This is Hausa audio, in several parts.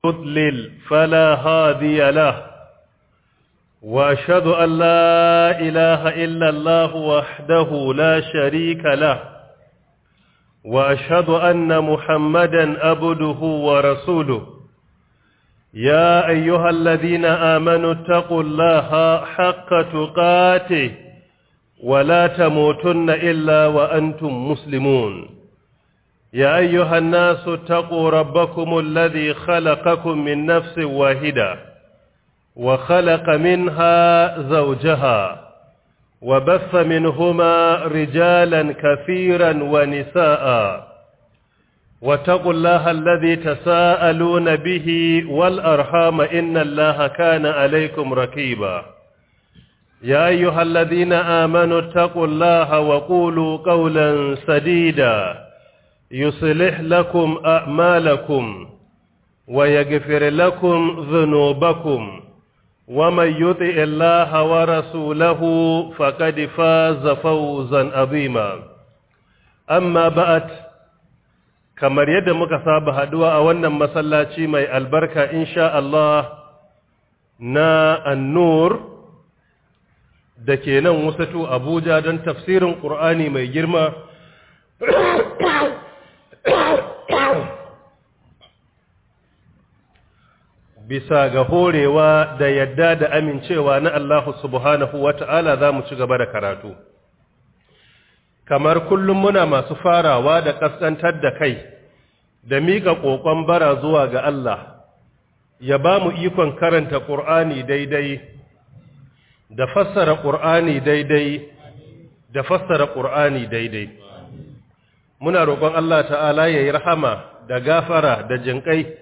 يضلل فلا هادي له واشهد ان لا اله الا الله وحده لا شريك له واشهد ان محمدا عبده ورسوله يا ايها الذين امنوا اتقوا الله حق تقاته ولا تموتن الا وانتم مسلمون يا أيها الناس اتقوا ربكم الذي خلقكم من نفس واحدة وخلق منها زوجها وبث منهما رجالا كثيرا ونساء واتقوا الله الذي تساءلون به والأرحام إن الله كان عليكم ركيبا يا أيها الذين آمنوا اتقوا الله وقولوا قولا سديدا يصلح لكم أعمالكم ويغفر لكم ذنوبكم ومن يطع الله ورسوله فقد فاز فوزا عظيما أما بعد kamar yadda muka saba haduwa a wannan masallaci mai albarka insha Allah na annur da ke nan wasatu Abuja don tafsirin Qur'ani mai girma bisa ga horewa da yadda da amincewa na Allah subhanahu wa ta'ala za mu ci gaba da karatu. Kamar kullum muna masu farawa da ƙasƙantar da kai, da miƙa ƙoƙon bara zuwa ga Allah, ya ba mu ikon karanta ƙur'ani daidai, da fassara ƙur'ani daidai, da fassara ƙur'ani daidai. Muna roƙon Allah ta'ala ya yi rahama da gafara da jinƙai.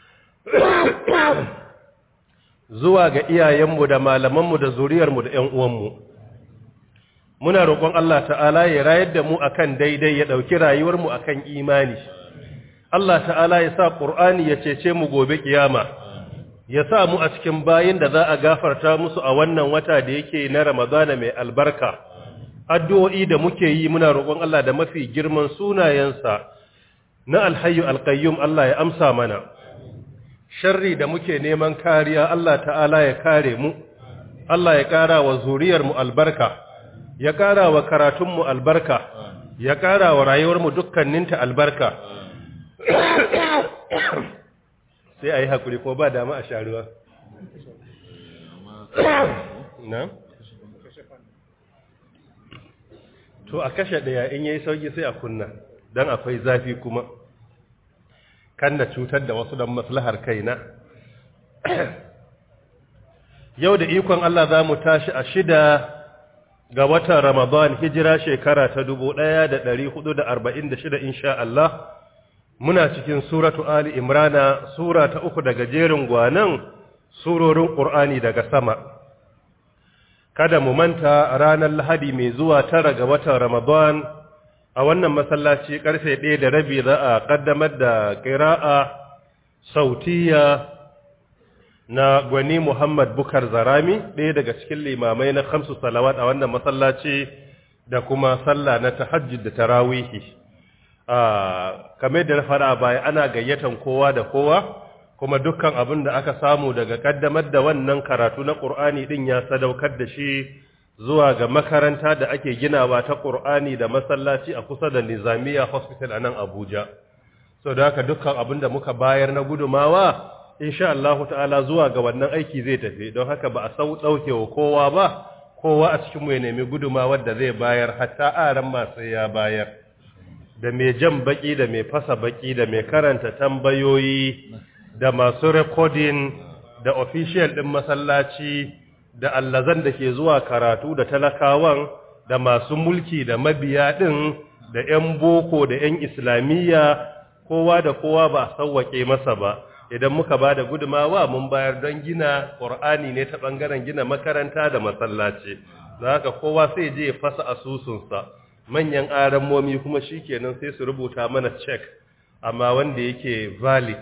zuwa ga iyayenmu da malamanmu da zuriyarmu da ‘yan uwanmu. Muna roƙon Allah ta'ala ya rayar da mu akan daidai ya ɗauki rayuwarmu akan imani. Allah ta'ala ya sa ƙur'ani ya cece mu gobe ƙiyama, ya sa mu a cikin bayin da za a gafarta musu a wannan wata da yake na Ramadana mai albarka. Addu'o'i da muke yi muna roƙon Allah da mafi girman sunayensa na alhayu alƙayyum Allah ya amsa mana. sharri da muke neman kariya Allah ta'ala ya kare mu Allah ya ƙara wa zuriyarmu albarka ya ƙara wa karatunmu albarka ya ƙara wa rayuwarmu dukkaninta albarka sai a yi haƙuri ko ba dama a sharuwa na? to a kashe ɗaya in yayi sauki sai a kunna don akwai zafi kuma kan da cutar da wasu don maslahar kaina yau da ikon Allah za mu tashi a shida ga watan Ramadan hijira shekara ta dubu ɗaya da ɗari hudu da arba'in da shida insha Allah muna cikin suratu Ali Imrana sura ta uku daga jerin gwanan surorin ƙur'ani daga sama kada mu manta ranar Lahadi mai zuwa tara ga watan Ramadan a wannan masallaci karfe ɗaya da rabi za a ƙaddamar da ƙira'a sautiya na gwani Muhammad Bukar Zarami ɗaya daga cikin limamai na kamsu salawat a wannan masallaci da kuma sallah na tahajjud da tarawihi a kame da na fara baya ana gayyatan kowa da kowa kuma dukkan abin da aka samu daga ƙaddamar da wannan karatu na ƙur'ani ɗin ya sadaukar da shi zuwa ga makaranta da ake ginawa ta ƙur'ani da masallaci a kusa da nizamiya hospital a nan abuja so da haka dukkan abin da muka bayar na gudumawa insha Allah ta'ala zuwa ga wannan aiki zai tafi don haka ba a sau ɗauke wa kowa ba kowa a cikinmu ya nemi gudumawar da zai bayar hatta aran masu ya bayar da mai jan baki da mai fasa baki da mai karanta tambayoyi da masu rekodin da official ɗin masallaci da allazan da ke zuwa karatu da talakawan da masu mulki da mabiya ɗin da 'yan boko da 'yan islamiyya kowa da kowa ba a sauwaƙe masa ba idan muka ba da gudumawa mun bayar don gina ƙor'ani ne ta ɓangaren gina makaranta da masallaci da haka kowa sai je fasa asusunsa manyan aramomi kuma shi kenan sai su rubuta mana cek amma wanda yake valid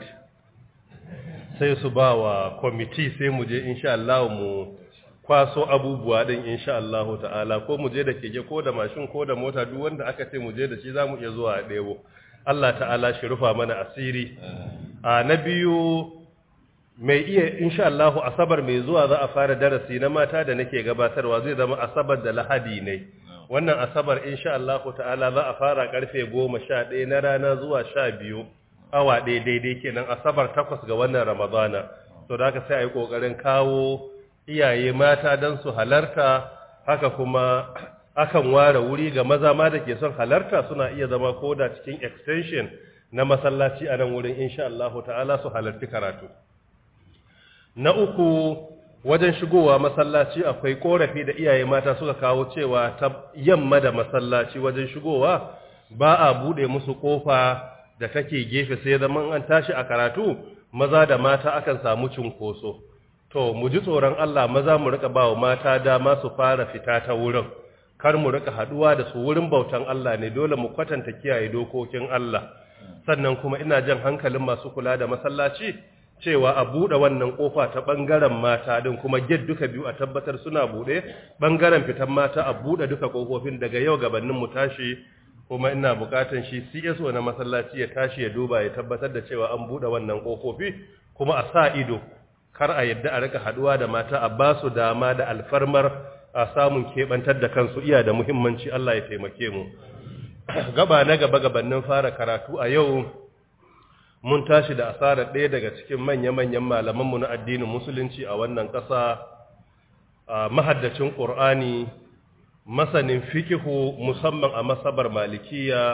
sai su ba wa kwamiti sai mu je insha Allah mu kwaso abubuwa din insha Allah ta'ala ko mu je da keke ko da mashin ko da mota duk wanda aka ce mu je da shi zamu iya zuwa a ɗebo Allah ta'ala shi rufa mana asiri a na biyu mai iya insha Allah asabar mai zuwa za a fara darasi na mata da nake gabatarwa zai zama asabar da lahadi ne wannan asabar insha Allah ta'ala za a fara karfe 11 na rana zuwa 12 awa ɗaya daidai kenan asabar takwas ga wannan ramadana to da haka sai a yi ƙoƙarin kawo iyaye mata don su halarta haka kuma akan ware wuri ga maza ma da ke son halarta suna iya zama koda cikin extension na masallaci a nan wurin insha Allah ta'ala su halarci karatu na uku wajen shigowa masallaci akwai korafi da iyaye mata suka kawo cewa ta yamma da masallaci wajen shigowa ba a bude musu kofa da take gefe sai zaman an tashi a karatu maza da mata akan samu cunkoso to mu ji tsoron Allah maza mu rika bawa mata dama su fara fita ta wurin kar mu rika haduwa da su wurin bautan Allah ne dole mu kwatanta kiyaye dokokin Allah sannan kuma ina jan hankalin masu kula da masallaci cewa a buɗe wannan ƙofa ta ɓangaren mata din kuma get duka biyu a tabbatar suna buɗe ɓangaren fitan mata a buɗe duka ƙofofin daga yau gabanin mu tashi kuma ina buƙatan shi CSO na masallaci ya tashi ya duba ya tabbatar da cewa an buɗe wannan ƙofofi kuma a sa ido kar a yadda a rika haɗuwa da mata a ba su dama da alfarmar a samun keɓantar da kansu iya da muhimmanci Allah ya taimake mu gaba na gaba gabanin fara karatu a yau mun tashi da asarar ɗaya daga cikin manya-manyan malamanmu na addinin musulunci a wannan ƙasa mahaddacin ƙur'ani masanin fikihu musamman a masabar malikiya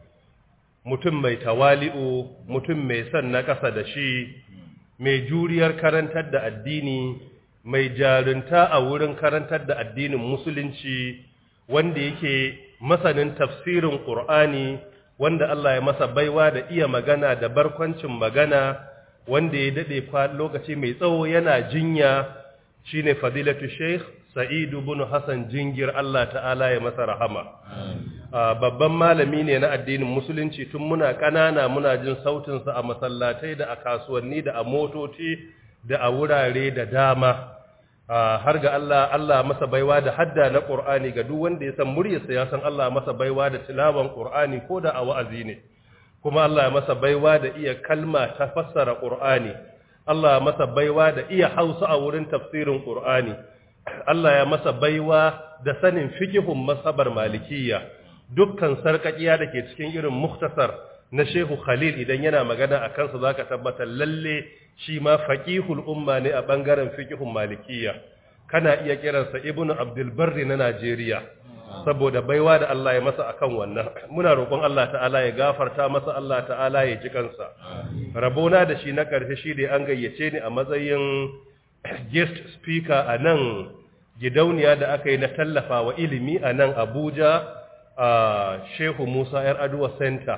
mutum mai tawali'u mutum mai son na ƙasa da shi mai juriyar karantar da addini mai jarunta a wurin karantar da addinin musulunci wanda yake masanin tafsirin ƙur'ani wanda Allah ya masa baiwa da iya magana da barkwancin magana wanda ya dade lokaci mai tsawo yana jinya shine fadilatu sheikh sa'id ibn hasan jingir Allah ta'ala ya masa rahama babban malami ne na addinin musulunci tun muna kanana muna jin sautin sa a masallatai da a kasuwanni da a motoci da a wurare da dama har ga Allah Allah masa baiwa da hadda na Qur'ani ga duk wanda ya san muryarsa ya san Allah masa baiwa da tilawan Qur'ani ko da a wa'azi ne kuma Allah ya masa baiwa da iya kalma ta fassara Qur'ani Allah ya masa baiwa da iya Hausa a wurin tafsirin Qur'ani Allah ya masa baiwa da sanin fiqhun masabar malikiyya dukkan sarkakiya da ke cikin irin mukhtasar na Shehu Khalil idan yana magana a kansa zaka tabbatar lalle shi ma faqihul umma ne a bangaren fiqhun malikiyya kana iya kiransa Ibn Abdul Barri na Najeriya saboda baiwa da Allah ya masa akan wannan muna roƙon Allah ta'ala ya gafarta masa Allah ta'ala ya ji kansa rabona da shi na ƙarshe shi da an gayyace ni a matsayin guest speaker a nan gidauniya da aka yi na tallafa wa ilimi a nan Abuja a Shehu Musa Yar Aduwa Center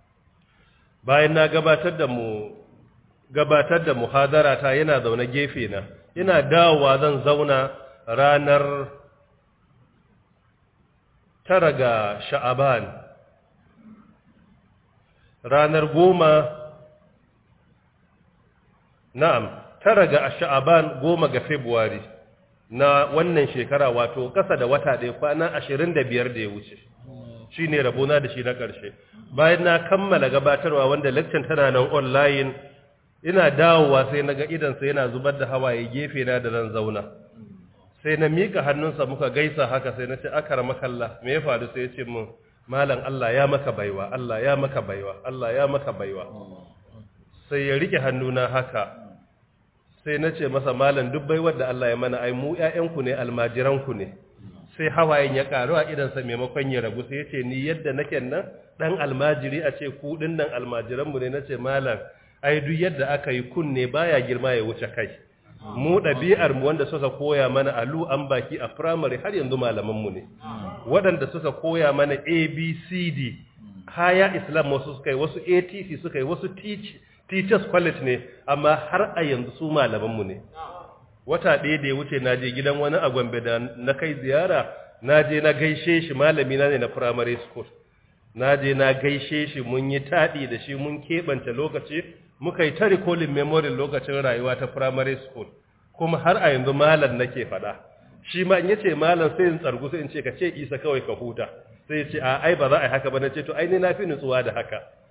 bayan na gabatar da mu gabatar da muhadara ta yana zaune gefe na ina dawowa zan zauna ranar tara ga sha'aban ranar goma na'am tara ga sha'aban goma ga february na wannan shekara wato kasa da wata ɗaya kwana ashirin da biyar da ya wuce shi ne rabona da shi na ƙarshe bayan na kammala gabatarwa wanda lecture tana nan online ina dawowa sai na ga idansa yana zubar da hawaye gefe na da nan zauna sai na mika hannunsa muka gaisa haka sai na ce akar makalla me ya faru sai ya ce min malam Allah ya maka baiwa Allah ya maka baiwa Allah ya maka baiwa sai ya rike hannuna haka sai na ce masa malam duk baiwar da Allah ya mana ai mu ƴaƴanku ne almajiranku ne sai hawayen ya karu a idansa maimakon ya ragu sai ya ce ni yadda nake nan dan almajiri a ce ku din nan almajiranmu ne nace malam ai duk yadda aka yi kunne baya girma ya wuce kai mu ɗabi'ar mu wanda suka koya mana alu an baki a primary har yanzu malaman mu ne waɗanda suka koya mana abcd haya islam wasu suka yi wasu atc suka yi wasu teachers college ne amma har a yanzu su malaman mu ne wata ɗaya da ya wuce na je gidan wani a gombe da na kai ziyara na je na gaishe shi malami na ne na primary school na je na gaishe shi mun yi taɗi da shi mun keɓance lokaci muka yi ta recalling memory lokacin rayuwa ta primary school kuma har a yanzu malam nake faɗa shi ma in yace malam sai in tsargu sai in ce ka ce isa kawai ka huta sai ya ce a ai ba za a yi haka ba na ce to ai ni na fi nutsuwa da haka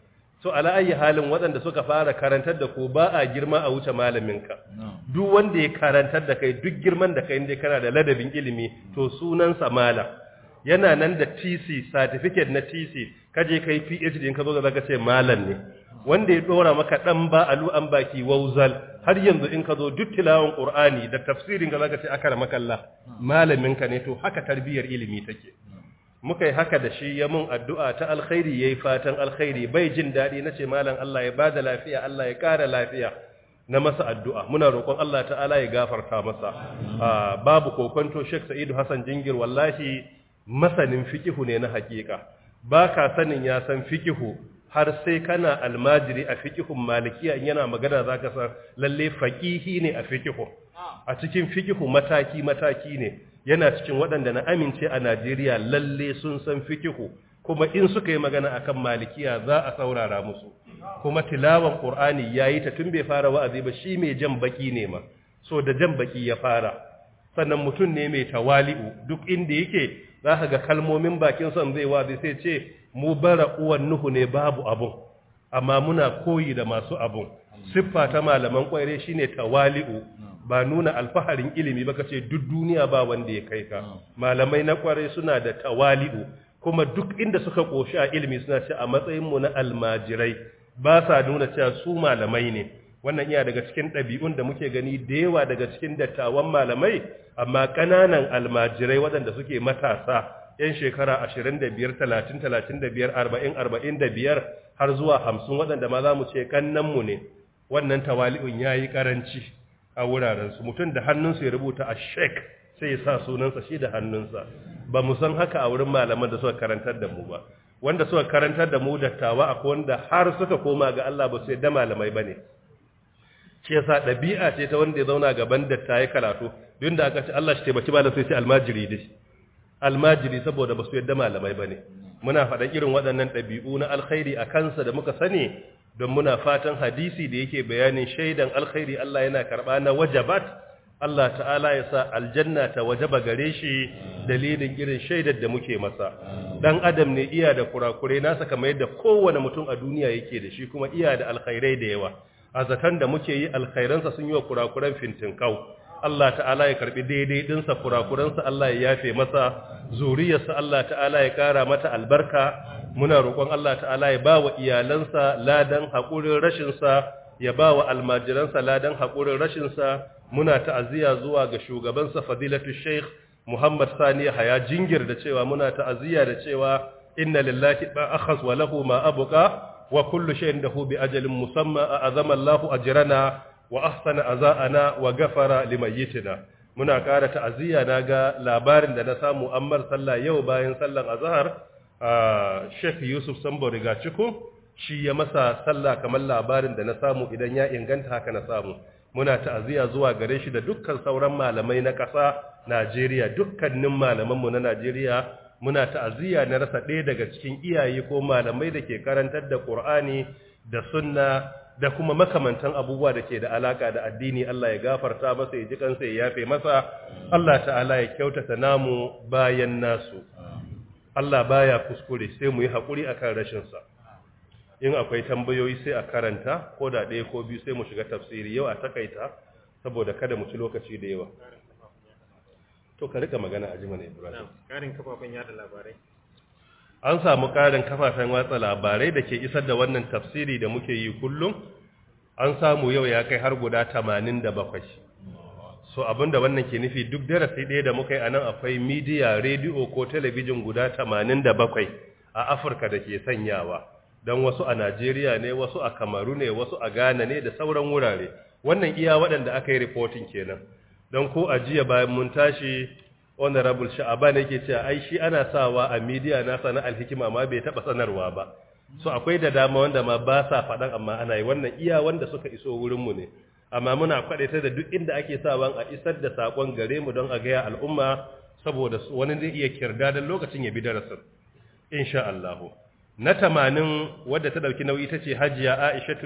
so ala ayi halin waɗanda suka fara karantar da ku ba a girma a wuce malaminka duk wanda ya karantar da kai duk girman da kai inda kana da ladabin ilimi to sunansa malam yana nan da TC certificate na TC kaje kai PhD in ka zo zaka ce malam ne wanda ya dora maka dan ba alu an baki wauzal har yanzu in ka zo duk tilawan Qur'ani da tafsirin ka zaka ce akara makalla malamin ka ne to haka tarbiyar ilimi take muka yi haka da shi ya mun addu'a ta alkhairi yayi fatan alkhairi bai jin dadi nace malam Allah ya bada lafiya Allah ya kara lafiya na masa addu'a muna roƙon Allah ta'ala ya gafarta masa babu kokonto Sheikh Sa'idu Hassan Jingir wallahi masanin fikihu ne na hakika ba ka sanin ya san fikihu har sai kana almajiri a fikihun malikiya in yana magana za ka san lalle faƙihi ne a fikihu a cikin fikihu mataki-mataki ne yana cikin waɗanda na amince a najeriya lalle sun san fikihu kuma in suka yi magana akan malikiya za a saurara musu kuma tilawan ƙur'ani ya yi ta tun bai fara wa'azi ba shi mai jan baki ne ma so da jan baki ya fara sannan mutum ne mai tawali'u duk inda yake za ka ga kalmomin bakin son zai wazi sai ce mu bara uwan nuhu ne babu abun amma muna koyi da masu abun siffa ta malaman kwaire shine tawali'u ba nuna alfaharin ilimi ba kace duk duniya ba wanda ya kai ka malamai na kwarai suna da tawali'u kuma duk inda suka koshi a ilimi suna ce a matsayin mu na almajirai ba sa nuna cewa su malamai ne wannan iya daga cikin ɗabi'un da muke gani da yawa daga cikin dattawan malamai amma ƙananan almajirai waɗanda suke matasa 'yan shekara 25 30 35 40 45 har zuwa 50 waɗanda ma za mu ce ƙannanmu ne wannan tawali'un ya yi ƙaranci a wurarensu mutum da hannunsu ya rubuta a shek sai ya sa sunansa shi da hannunsa ba mu san haka a wurin malaman da suka karantar da mu ba wanda suka karantar da mu dattawa akwai wanda har suka koma ga Allah ba su yadda malamai ba ne ce yasa ɗabi'a ce ta wanda ya zauna gaban datta ya karatu duk da aka ce Allah shi taimaki malam sai ce almajiri dai almajiri saboda ba su yadda malamai bane muna faɗan irin waɗannan ɗabi'u na alkhairi a kansa da muka sani don muna fatan hadisi da yake bayanin shaidan alkhairi Allah yana karɓa na wajabat Allah ta'ala ya sa aljanna ta wajaba gare shi dalilin irin shaidar da muke masa dan adam ne iya da kurakurai nasa kamar yadda kowane mutum a duniya yake da shi kuma iya da alkhairai da yawa a zaton da muke yi alkhairansa sun yi wa kurakuran fintinkau Allah ta'ala ya karbi daidai dinsa kurakuransa Allah ya yafe masa zuriyarsa Allah ta'ala ya kara mata albarka muna roƙon Allah ta'ala ya ba wa iyalansa ladan haƙurin rashinsa ya ba wa almajiransa ladan haƙurin rashinsa muna ta'aziyya zuwa ga shugabansa fadilatu sheikh Muhammad Sani Haya jingir da cewa muna ta'aziyya da cewa inna lillahi ma akhas wa lahu ma abqa wa kullu shay'in dahu bi ajalin musamma a'azama Allahu ajrana wa ahsana aza'ana wa ghafara limayyitina muna ƙara ta'aziyya naga labarin da na samu ammar sallah yau bayan sallan azhar Sheikh Yusuf Sambo riga ciku shi ya masa sallah kamar labarin da na samu idan ya inganta haka na samu muna ta'aziyya zuwa gare shi da dukkan sauran malamai na ƙasa Najeriya dukkanin malamanmu na Najeriya muna ta'aziyya na rasa ɗaya daga cikin iyaye ko malamai da ke karantar da Qur'ani da sunna da kuma makamantan abubuwa da ke da alaka da addini Allah ya gafarta masa ya ji kansa ya yafe masa Allah ta'ala ya kyautata namu bayan nasu Allah baya kuskure sai mu yi hakuri akan rashin sa in akwai tambayoyi sai a karanta ko da ɗaya ko biyu sai mu shiga tafsiri yau a takaita saboda kada mu ci lokaci da yawa to ka rika magana a jimana Ibrahim karin kafafen yada labarai an samu ƙarin kafafen watsa labarai da ke isar da wannan tafsiri da muke yi kullum an samu yau ya kai har guda tamanin da bakwai so abinda wannan ke nufi duk darasi ɗaya da muka yi a nan akwai midiya rediyo ko talabijin guda tamanin da bakwai a afirka da ke sanyawa don wasu a najeriya ne wasu a kamaru ne wasu a ghana ne da sauran wurare wannan iya waɗanda aka yi reporting kenan don ko a jiya bayan mun tashi honorable sha'aban yake cewa ai shi ana sawa a media nasa na alhikima ma bai taba sanarwa ba so akwai da dama wanda ma ba sa faɗan amma ana yi wannan iya wanda suka iso wurinmu ne amma muna kwaɗaita da duk inda ake sawan a isar da saƙon gare mu don a gaya al'umma saboda wani zai iya kirda don lokacin ya bi darasin insha Allah na tamanin wadda ta ɗauki nauyi ta ce hajiya aishatu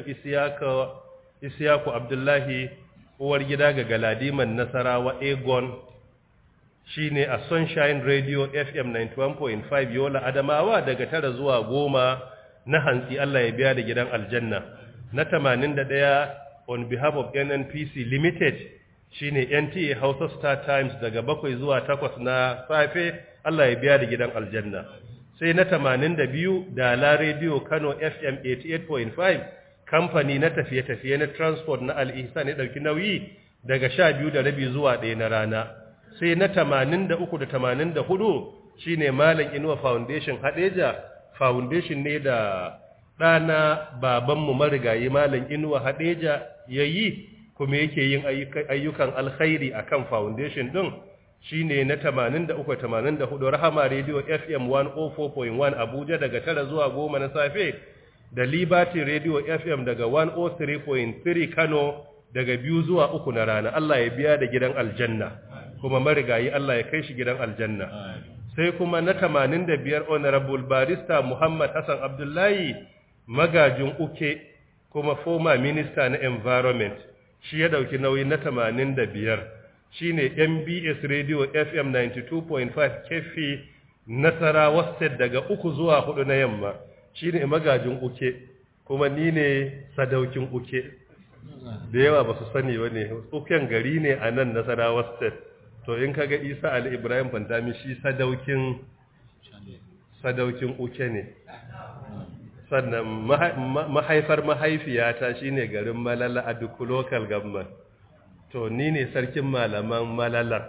isiyaku abdullahi uwar gida ga galadiman nasarawa egon shi ne a sunshine radio fm 91.5 yola adamawa daga tara zuwa goma na hantsi Allah ya biya da gidan aljanna na 81 on behalf of NNPC limited shine NTA Hausa Star Times daga bakwai zuwa takwas na safe Allah ya biya da gidan aljanna sai na 82 Dala Radio Kano FM 88.5 kamfani na tafiye-tafiye na transport na Al-Ihsan ya dauki nauyi daga 12 da rabi zuwa 1 na rana sai na 83 da 84 shine Malam Inuwa Foundation Hadeja foundation ne da ɗana babanmu marigayi Malam Inuwa Hadeja yayi kuma yake yin ayyukan alkhairi akan foundation din shine na 83 84 Rahama Radio FM 104.1 Abuja daga 9 zuwa 10 na safe da Liberty Radio FM daga 103.3 Kano daga 2 zuwa 3 na rana Allah ya biya da gidan aljanna kuma marigayi Allah ya kai shi gidan aljanna sai kuma na 85 Honorable Barista Muhammad Hassan Abdullahi magajin uke kuma former minister na environment shi ya dauki nauyi na 85 shine MBS Radio FM 92.5 kefi Nasarawa State daga uku zuwa hudu na yamma shine magajin uke kuma ni ne sadaukin uke da yawa ba su sani ba ne uken gari ne a nan Nasarawa State to in kaga Isa Ali Ibrahim Fantami shi sadaukin sadaukin uke ne sannan mahaifar mahaifiyata shine garin Malala a duk local government to ni ne sarkin malaman malalar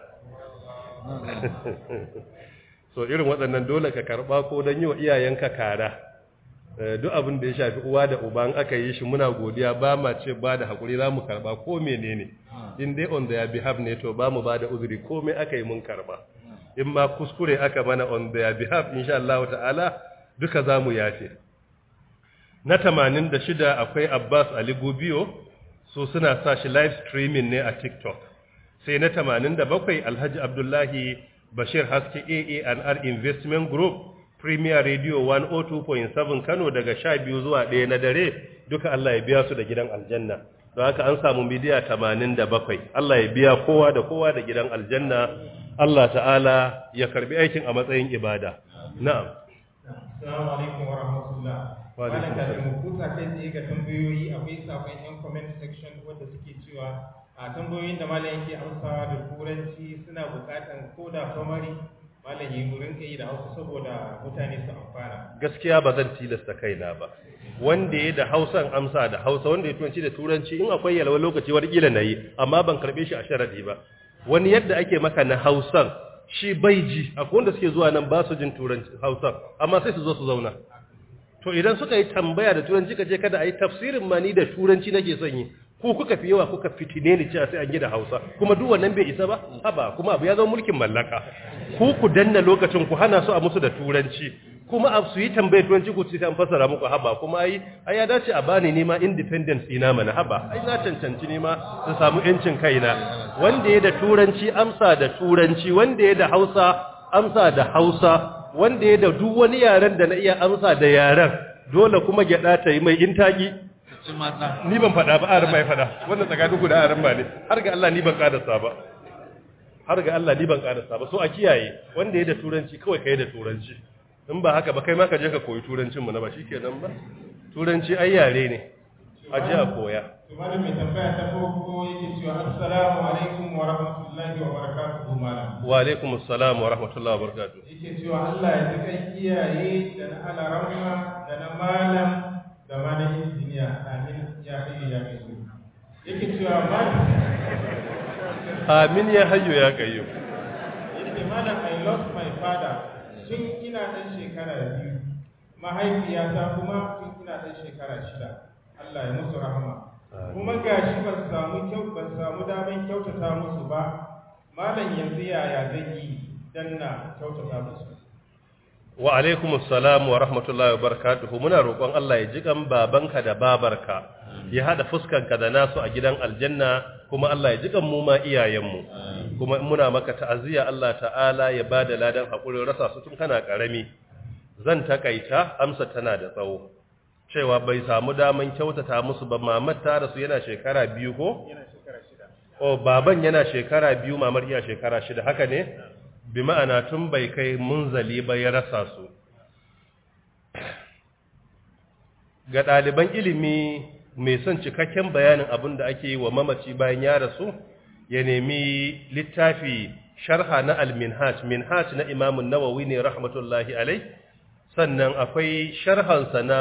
so irin waɗannan dole ka karɓa ko don yi wa iyayenka kara duk abin da ya shafi uwa da uba in aka yi shi muna godiya ba ma ce ba da haƙuri za mu karɓa ko menene in dai on their behalf ne to ba mu ba da uzuri komai aka yi mun karɓa in ma kuskure aka mana on their behalf insha Allah ta'ala duka za mu yafe na 86 akwai Abbas Ali Gubiyo so suna sa shi live streaming ne a TikTok sai na 87 Alhaji Abdullahi Bashir Haske AANR Investment Group Premier Radio 102.7 Kano daga 12 zuwa 1 na dare duka Allah ya biya su da gidan aljanna don haka an samu midiya 87 Allah ya biya kowa da kowa da gidan aljanna Allah ta'ala ya karbi aikin a matsayin ibada na'am Assalamu alaikum wa rahmatullah. Wa alaikum Malam kafin mu kusa kai tsaye ga tambayoyi akwai sakon yan comment section wanda suke cewa a tambayoyin da malam yake amsawa da turanci suna bukatan ko da summary malam yi wurin kai da Hausa saboda mutane su amfana. gaskiya ba zan tilasta kaina ba wanda ya da hausan amsa da hausa wanda ya turanci da turanci in akwai yalwa lokaci wani kila na yi amma ban karbe shi a sharadi ba wani yadda ake maka na hausan shi bai ji akwai wanda suke zuwa nan ba su jin turanci hausan amma sai su zo su zauna to idan suka yi tambaya da turanci ka je kada a yi tafsirin ma ni da turanci nake son yi ko kuka fi yawa kuka fitine ni cewa sai an yi da hausa kuma duk wannan bai isa ba haba kuma abu ya zama mulkin mallaka ku ku danna lokacin ku hana su a musu da turanci kuma a su yi tambayar turanci ku ce an fassara muku haba kuma ai ai ya dace a bani nima independence ina mana haba ai na cancanci nima su samu yancin kaina wanda ya da turanci amsa da turanci wanda ya da hausa amsa da hausa wanda ya da duk wani yaren da na iya amsa da yaren dole kuma gyada ta yi mai intaki ni ban faɗa ba aran mai faɗa wannan tsakanin ku da aran ba ne har ga Allah ni ban ƙarasa ba har ga Allah ni ban ƙarasa ba so a kiyaye wanda ya da turanci kawai kai da turanci in ba haka ba kai ma ka je ka koyi turancin mu na ba shikenan ba turanci ai yare ne a je a koya To malam mai tambaya ta farko yake cewa assalamu alaikum wa rahmatullahi wa barakatuhu malam. wa alaikum assalam wa rahmatullahi wa barakatuh Yake cewa Allah ya ji kan iyaye da na alaramma da na malam da ma na injiniya amin ya kai ya kai yake cewa malam amin ya hayyu ya qayyum yake malam I lost my father tun ina ɗan shekara biyu mahaifiyata kuma tun ina ɗan shekara shida Allah ya musu rahama kuma gashi ban samu kyau ban samu daman kyautata musu ba malam yanzu yaya zan yi dan na kyautata musu wa alaikum assalam wa rahmatullahi wa barakatuh muna roƙon Allah ya ji kan babanka da babarka ya hada fuskanka da nasu a gidan aljanna kuma Allah ya ji kan mu ma iyayenmu kuma muna maka ta'aziyya Allah ta'ala ya bada ladan hakurin rasa su tun kana karami zan takaita amsa tana da tsawo cewa bai samu daman kyautata musu ba mamar ta rasu yana shekara biyu ko yana shekara shida o baban yana shekara biyu mamar iya shekara shida haka ne bi ma'ana tun bai kai munzali ba ya rasa su ga ɗaliban ilimi mai son cikakken bayanin abin da ake yi wa mamaci bayan ya rasu ya nemi littafi sharha na al-minhaj minhaj na imamun nawawi ne rahmatullahi alai sannan akwai sharhansa na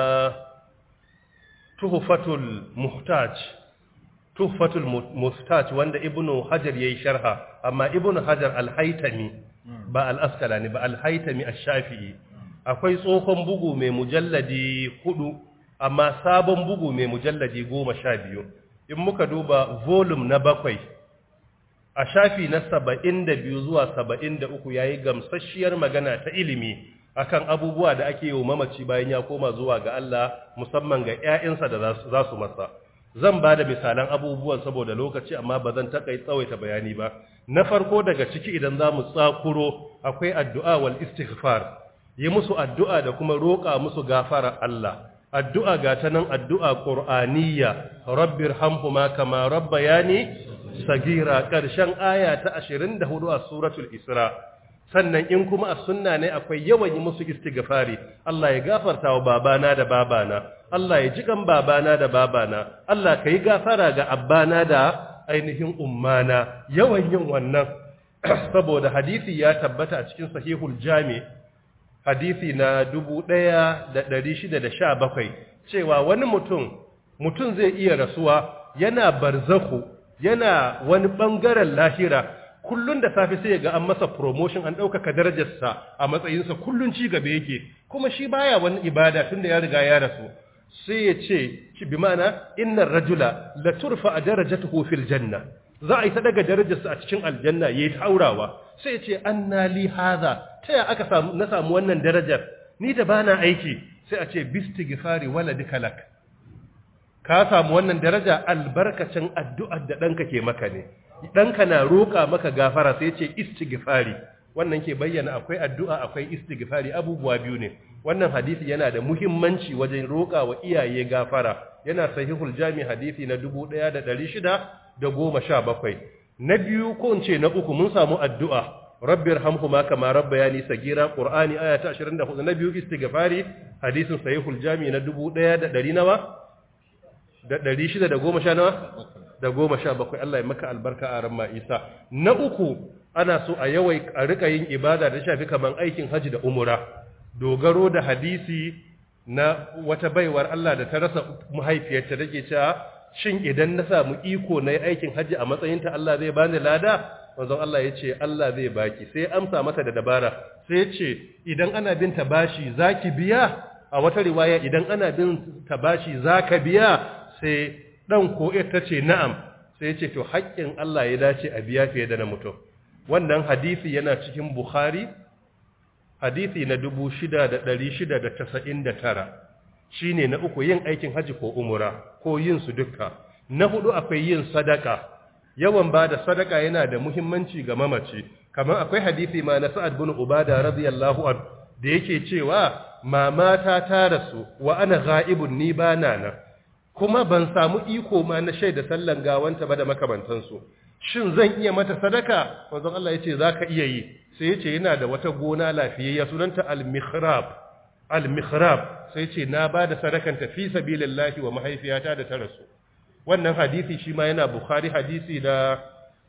tuhfatul muhtaj tuhfatul muhtaj wanda ibnu hajar yayi sharha amma ibnu hajar al-haytami ba al-asqalani ba al-haytami ash-shafi'i akwai tsohon bugu mai mujalladi hudu amma sabon bugu mai mujalladi goma sha biyu in muka duba volume na bakwai a shafi na saba'in da biyu zuwa saba'in da uku ya yi gamsasshiyar magana ta ilimi akan abubuwa da ake yi wa mamaci bayan ya koma zuwa ga Allah musamman ga 'ya'yansa da za su masa zan ba da misalan abubuwan saboda lokaci amma ba zan takai tsawaita bayani ba na farko daga ciki idan za mu tsakuro akwai addu'a wal istighfar yi musu addu'a da kuma roƙa musu gafara Allah addu'a ga ta nan addu'a ƙur'aniyya rabbir hamhuma kama rabba ya ne sagira ƙarshen aya ta ashirin da hudu a suratul isra sannan in kuma a sunna ne akwai yawan yi musu istighfari Allah ya gafarta wa babana da babana Allah ya jikan babana da babana Allah ka yi gafara ga abbana da ainihin ummana yawan yin wannan saboda hadisi ya tabbata a cikin sahihul jami' hadisi na dubu ɗaya da ɗari shida da sha bakwai cewa wani mutum mutum zai iya rasuwa yana barzaku yana wani ɓangaren lahira kullun da safe sai ga an masa promotion an ɗaukaka darajarsa a matsayinsa kullun ci gaba yake kuma shi baya wani ibada tun da ya riga ya rasu sai ya ce bi ma'ana innar rajula la turfa a darajatuhu fil janna za a yi ta daga darajarsa a cikin aljanna yayi taurawa sai ya ce anna li hadha ta ya aka samu na samu wannan darajar ni da bana aiki sai a ce bistighfari waladika lak ka samu wannan daraja albarkacin addu'ar da danka ke maka ne danka na roƙa maka gafara sai ya ce istighfari wannan ke bayyana akwai addu'a akwai istighfari abubuwa biyu ne wannan hadisi yana da muhimmanci wajen roƙa wa iyaye gafara yana sahihul jami hadisi na 1617 na biyu ko in ce na uku mun samu addu'a rabbir hamhuma kama rabbayani sagira qur'ani aya ta 24 na biyu istighfari hadisin sahihul jami na 1100 nawa da 610 nawa da 17 Allah ya maka albarka a ramma Isa na uku ana so a yawai a rika yin ibada da shafi kaman aikin haji da umura dogaro da hadisi na wata baiwar Allah da ta rasa mahaifiyarta take cewa shin idan na samu iko na yi aikin haji a matsayinta Allah zai bani lada manzon Allah ya ce Allah zai baki sai amsa mata da dabara sai ya ce idan ana bin ta bashi zaki biya a wata riwaya idan ana bin ta bashi zaka biya sai dan ko ta ce na'am sai ya ce to haƙƙin Allah ya dace a biya fiye da na mutum wannan hadisi yana cikin Bukhari hadisi na 6699 shine na uku yin aikin haji ko umura ko yin su dukka na hudu akwai yin sadaka yawan bada sadaka yana da muhimmanci ga mamaci kamar akwai hadisi ma na Sa'ad bin Ubada radiyallahu anhu da yake cewa mamata ta rasu wa ana ghaibun ni bana nan kuma ban samu iko ma na shaida sallan gawanta ba da makamantansu shin zan iya mata sadaka manzon Allah yace zaka iya yi sai yace yana da wata gona lafiyayya sunanta al-mikhrab al-mikhrab sai yace na bada sadakan ta fi sabilillahi wa mahaifiyata da ta rasu wannan hadisi shi ma yana bukhari hadisi da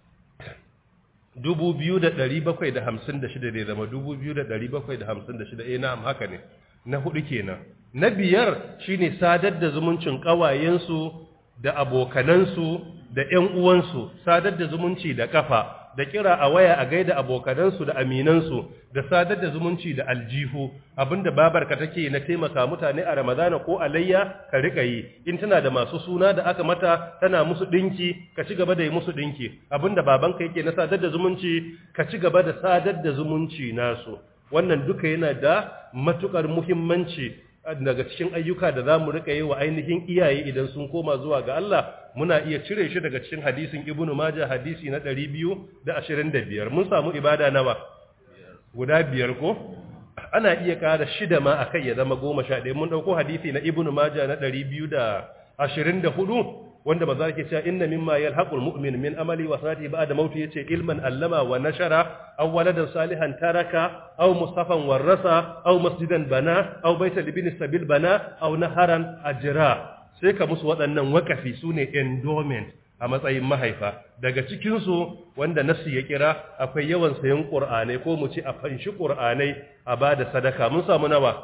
2756 da zama 2756 eh na'am haka ne na hudu kenan na biyar shine sadar da zumuncin kawayensu da abokanansu da ƴan uwansu sadar da zumunci da kafa da kira a waya a gaida abokanansu da aminansu da sadar da zumunci da aljihu abinda babarka take na taimaka mutane a ramadana ko alayya ka rika yi in tana da masu suna da aka mata tana musu dinki ka ci gaba da yi musu dinki abinda babanka yake na sadar da zumunci ka ci gaba da sadar da zumunci nasu wannan duka yana da matukar muhimmanci daga cikin ayyuka da za mu rika yi wa ainihin iyaye idan sun koma zuwa ga Allah muna iya cire shi daga cikin hadisin ibnu majah hadisi na 225 mun samu ibada nawa guda biyar ko ana iya ƙara shida ma akai ya zama goma sha ɗaya mun ɗauko hadisi na ibnu majah na 224 wanda ba za ke cewa inna mimma yalhaqul mu'min min amali wa sanati ba'da mauti yace ilman allama wa nashara aw waladan salihan taraka aw mustafan warrasa aw masjidan bana aw baita libni sabil bana aw naharan ajra sai ka musu waɗannan wakafi sune endowment a matsayin mahaifa daga cikinsu wanda nasu ya kira akwai yawan sayan ƙur'anai ko mu ci a fanshi ƙur'anai a ba da sadaka mun samu nawa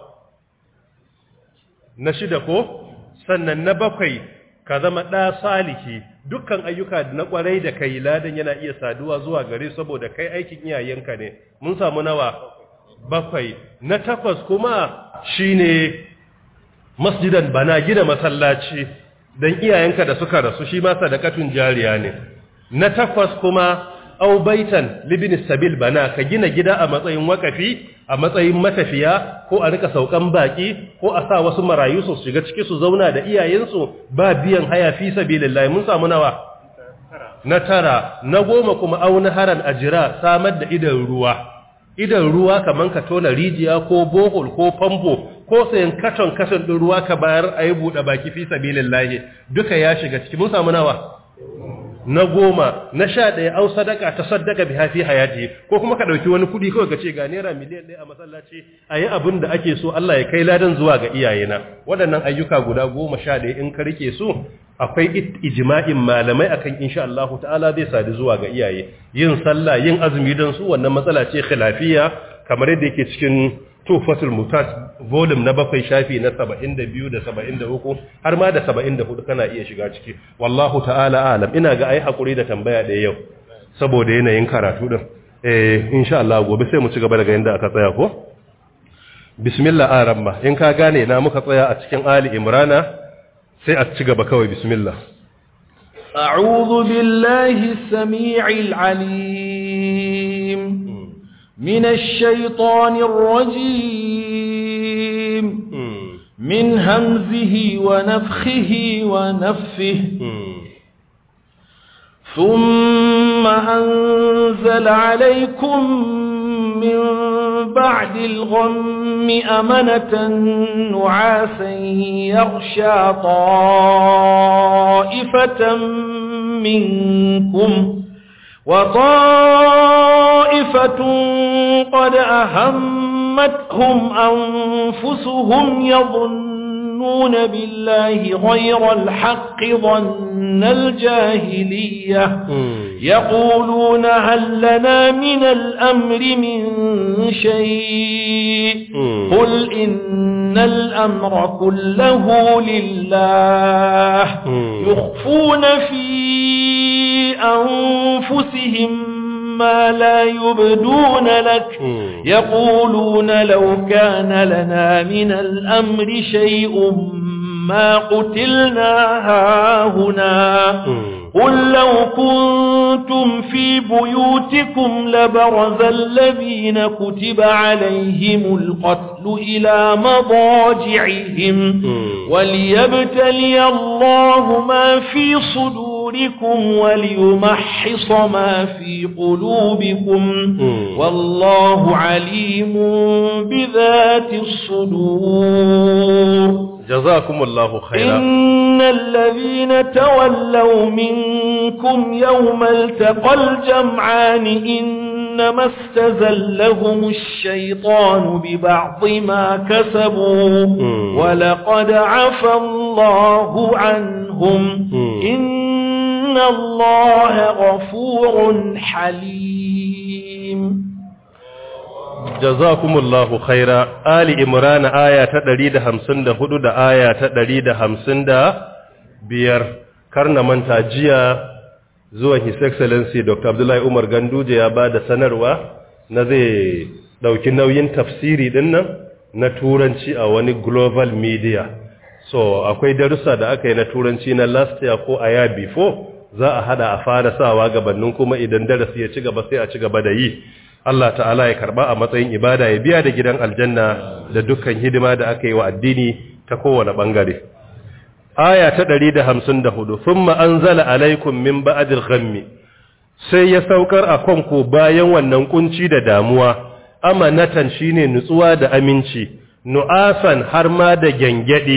na shida ko sannan na bakwai ka zama ɗa saliki dukkan ayyuka na ƙwarai da kai ladan yana iya saduwa zuwa gare saboda kai aikin iyayenka ne mun samu nawa bakwai na takwas kuma shine masjidan bana gina masallaci don iyayenka da suka rasu shi ma sadakatun jariya ne na takwas kuma au baitan libin sabil bana ka gina gida a matsayin wakafi a matsayin matafiya ko a rika saukan baki ko a sa wasu marayu su shiga ciki su zauna da iyayensu ba biyan haya fi sabilillah mun samu nawa na tara na goma kuma au haran ajira samar da idan ruwa idan ruwa kaman ka tona rijiya ko bohol ko famfo ko sayan katon katon ɗin ruwa ka bayar a yi buɗe baki fi sabilin lahi duka ya shiga ciki mun samu nawa na goma na sha ɗaya au sadaka ta sadaka bi hafi hayati ko kuma ka ɗauki wani kuɗi kawai ka ce ga naira miliyan ɗaya a masallaci a yi abin da ake so Allah ya kai ladan zuwa ga iyayena waɗannan ayyuka guda goma sha ɗaya in ka rike su akwai ijma'in malamai akan insha Allah ta'ala zai sadu zuwa ga iyaye yin sallah yin azumi don su wannan matsala ce khilafiyya kamar yadda yake cikin tufatul mutat volume na bakwai shafi na 72 da 73 har ma da 74 kana iya shiga ciki wallahu ta'ala alam ina ga ai hakuri da tambaya da yau saboda yanayin karatu din eh insha Allah gobe sai mu ci gaba daga inda aka tsaya ko bismillah aramma in ka gane na muka tsaya a cikin ali imrana sai a ci gaba kawai bismillah أعوذ بالله السميع العليم من الشيطان الرجيم من همزه ونفخه ونفه ثم أنزل عليكم من بعد الغم أمنة نعاسا يغشى طائفة منكم وطائفة قد أهمتهم أنفسهم يظنون بالله غير الحق ظن الجاهلية يقولون هل لنا من الأمر من شيء قل إن الأمر كله لله يخفون في أنفسهم ما لا يبدون لك يقولون لو كان لنا من الأمر شيء ما قتلنا هاهنا قل لو كنتم في بيوتكم لبرز الذين كتب عليهم القتل إلى مضاجعهم وليبتلي الله ما في صدوركم وليمحص ما في قلوبكم والله عليم بذات الصدور جزاكم الله خيرا إن الذين تولوا منكم يوم التقى الجمعان إنما استزلهم الشيطان ببعض ما كسبوا ولقد عفى الله عنهم إن الله غفور حليم jazakumullahu khaira ali imran aya ta 154 da aya ta 155 karna manta jiya zuwa his excellency dr abdullahi umar ganduje ya bada sanarwa na zai dauki nauyin tafsiri dinnan na turanci a wani global media so akwai darussa da aka yi na turanci na last year ko a year before za a hada a fara sawa gabanin kuma idan darasi ya ci gaba sai a ci gaba da yi Allah ta'ala ya karba a matsayin ibada ya biya da gidan aljanna da dukkan hidima da aka yi wa addini ta kowane bangare aya ta 154 thumma anzala alaikum min ba'dil ghammi sai ya saukar a kanku bayan wannan kunci da damuwa amanatan shine nutsuwa da aminci nu'asan har ma da gyangyadi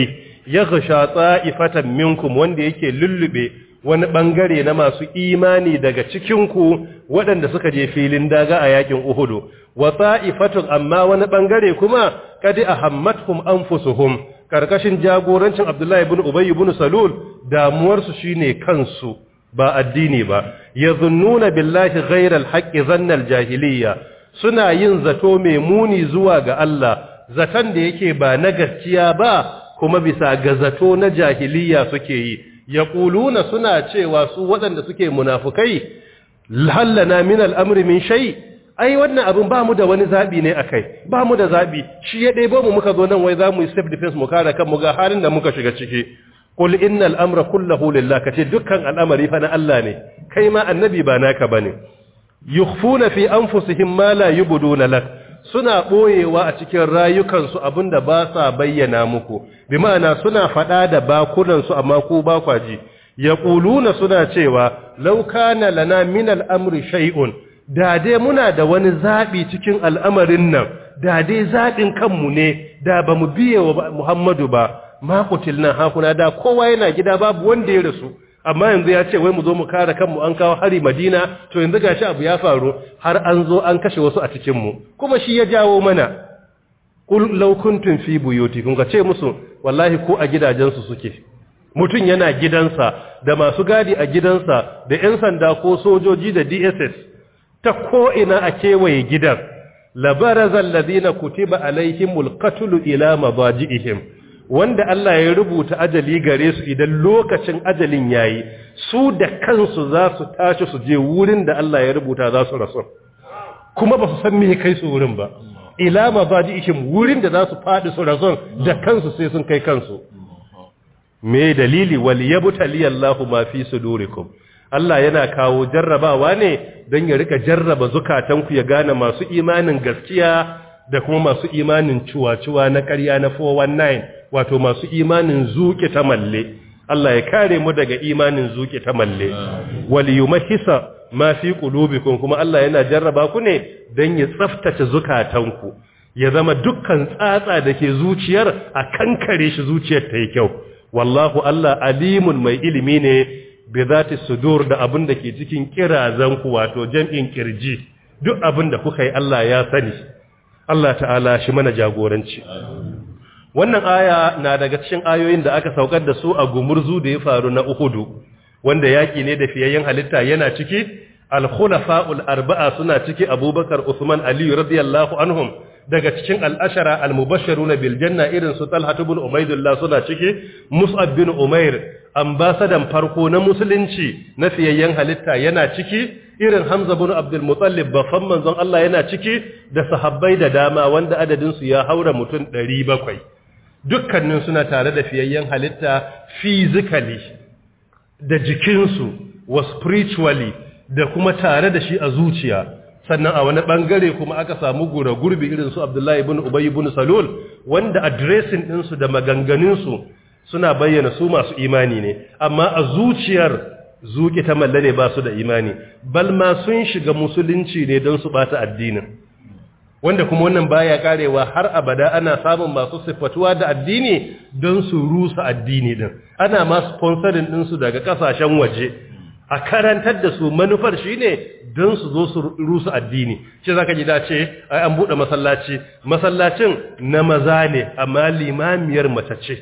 yaghsha ta'ifatan minkum wanda yake lullube wani bangare na masu imani daga cikin ku waɗanda suka je filin daga a yakin Uhud wa ta'ifatun amma wani bangare kuma kadi ahammatkum anfusuhum karkashin jagorancin Abdullahi ibn Ubay ibn Salul damuwar su shine kansu ba addini ba yazunnuna billahi ghayral haqqi zannal jahiliyya suna yin zato mai muni zuwa ga Allah zaton da yake ba na gaskiya ba kuma bisa ga zato na jahiliya suke yi yaquluna suna cewa su waɗanda suke munafukai hallana min al'amri min shay ai wannan abin ba mu da wani zabi ne akai ba mu da zabi shi ya ɗebo mu muka zo nan wai za mu yi self defense mu kare kanmu ga halin da muka shiga ciki qul innal amra kulluhu lillah kace dukkan al'amari fa na Allah ne kai ma annabi ba naka bane yukhfuna fi anfusihim ma la yubduna lak suna boyewa a cikin rayukansu abinda ba sa bayyana muku bi ma'ana suna fada da bakunan su amma ku ba kwaji yaquluna suna cewa law kana lana min al-amri shay'un da dai muna da wani zabi cikin al'amarin nan da dai zabin kanmu ne da bamu biye wa Muhammadu ba ma kutilna hakuna da kowa yana gida babu wanda ya rasu amma yanzu ya ce wai mu zo mu kare kanmu an kawo hari Madina to yanzu gashi abu ya faru har an zo an kashe wasu a cikin mu kuma shi ya jawo mana kul law kuntum fi buyutikum ka ce musu wallahi ko a gidajensu suke mutun yana gidansa da masu gadi a gidansa da ƴan sanda ko sojoji da DSS ta ko ina a kewaye gidan labarazal ladina kutiba alaihimul qatlu ila mabajihim wanda Allah ya rubuta ajali gare su idan lokacin ajalin yayi su da kansu za su tashi su je wurin da Allah ya rubuta za su rasu kuma ba su san me kai su wurin ba ila mabajihim wurin da za su fadi su rasu da kansu sai sun kai kansu me dalili wal yabtali Allahu ma fi sudurikum Allah yana kawo jarrabawa ne don ya rika jarraba zukatanku ya gane masu imanin gaskiya da kuma masu imanin cuwa-cuwa na ƙarya na 419 wato masu imanin zuke ta malle Allah ya kare mu daga imanin zuke ta malle wal yumahisa ma fi qulubikum kuma Allah yana jarraba ku ne don ya tsaftace zukatanku ya zama dukkan tsatsa da ke zuciyar a kankare shi zuciyar ta yi kyau wallahu Allah alimun mai ilimi ne bi zati sudur da abin da ke cikin kirazan ku wato jam'in kirji duk abin da kuka yi Allah ya sani Allah ta'ala shi mana jagoranci wannan aya na daga cikin ayoyin da aka saukar da su a gumurzu da ya faru na Uhudu wanda yaki ne da fiyayyen halitta yana ciki al-khulafa'ul arba'a suna ciki Abubakar Usman Ali radiyallahu anhum daga cikin al'ashara al-mubashiruna bil janna irin su Talha ibn Ubaydullah suna ciki Mus'ab bin Umair ambasadan farko na musulunci na fiyayyen halitta yana ciki irin Hamza bin Abdul Muttalib bafan manzon Allah yana ciki da sahabbai da dama wanda adadin su ya haura mutum 700 dukkanin suna tare da fiyayyen halitta physically da jikinsu wa spiritually da kuma tare da shi a zuciya sannan a wani bangare kuma aka samu gura gurbi irin su Abdullahi ibn Ubay ibn Salul wanda addressing ɗinsu da maganganunsu suna bayyana su masu imani ne amma a zuciyar zuki ta malle ne ba su da imani bal ma sun shiga musulunci ne don su bata addinin wanda kuma wannan baya karewa har abada ana samun masu siffatuwa da addini don su rusa addini din ana ma sponsoring ɗinsu daga kasashen waje a karantar da su manufar shine don su zo su rusa addini shi zaka ji dace ai an bude masallaci masallacin na maza ne amma limamiyar mace ce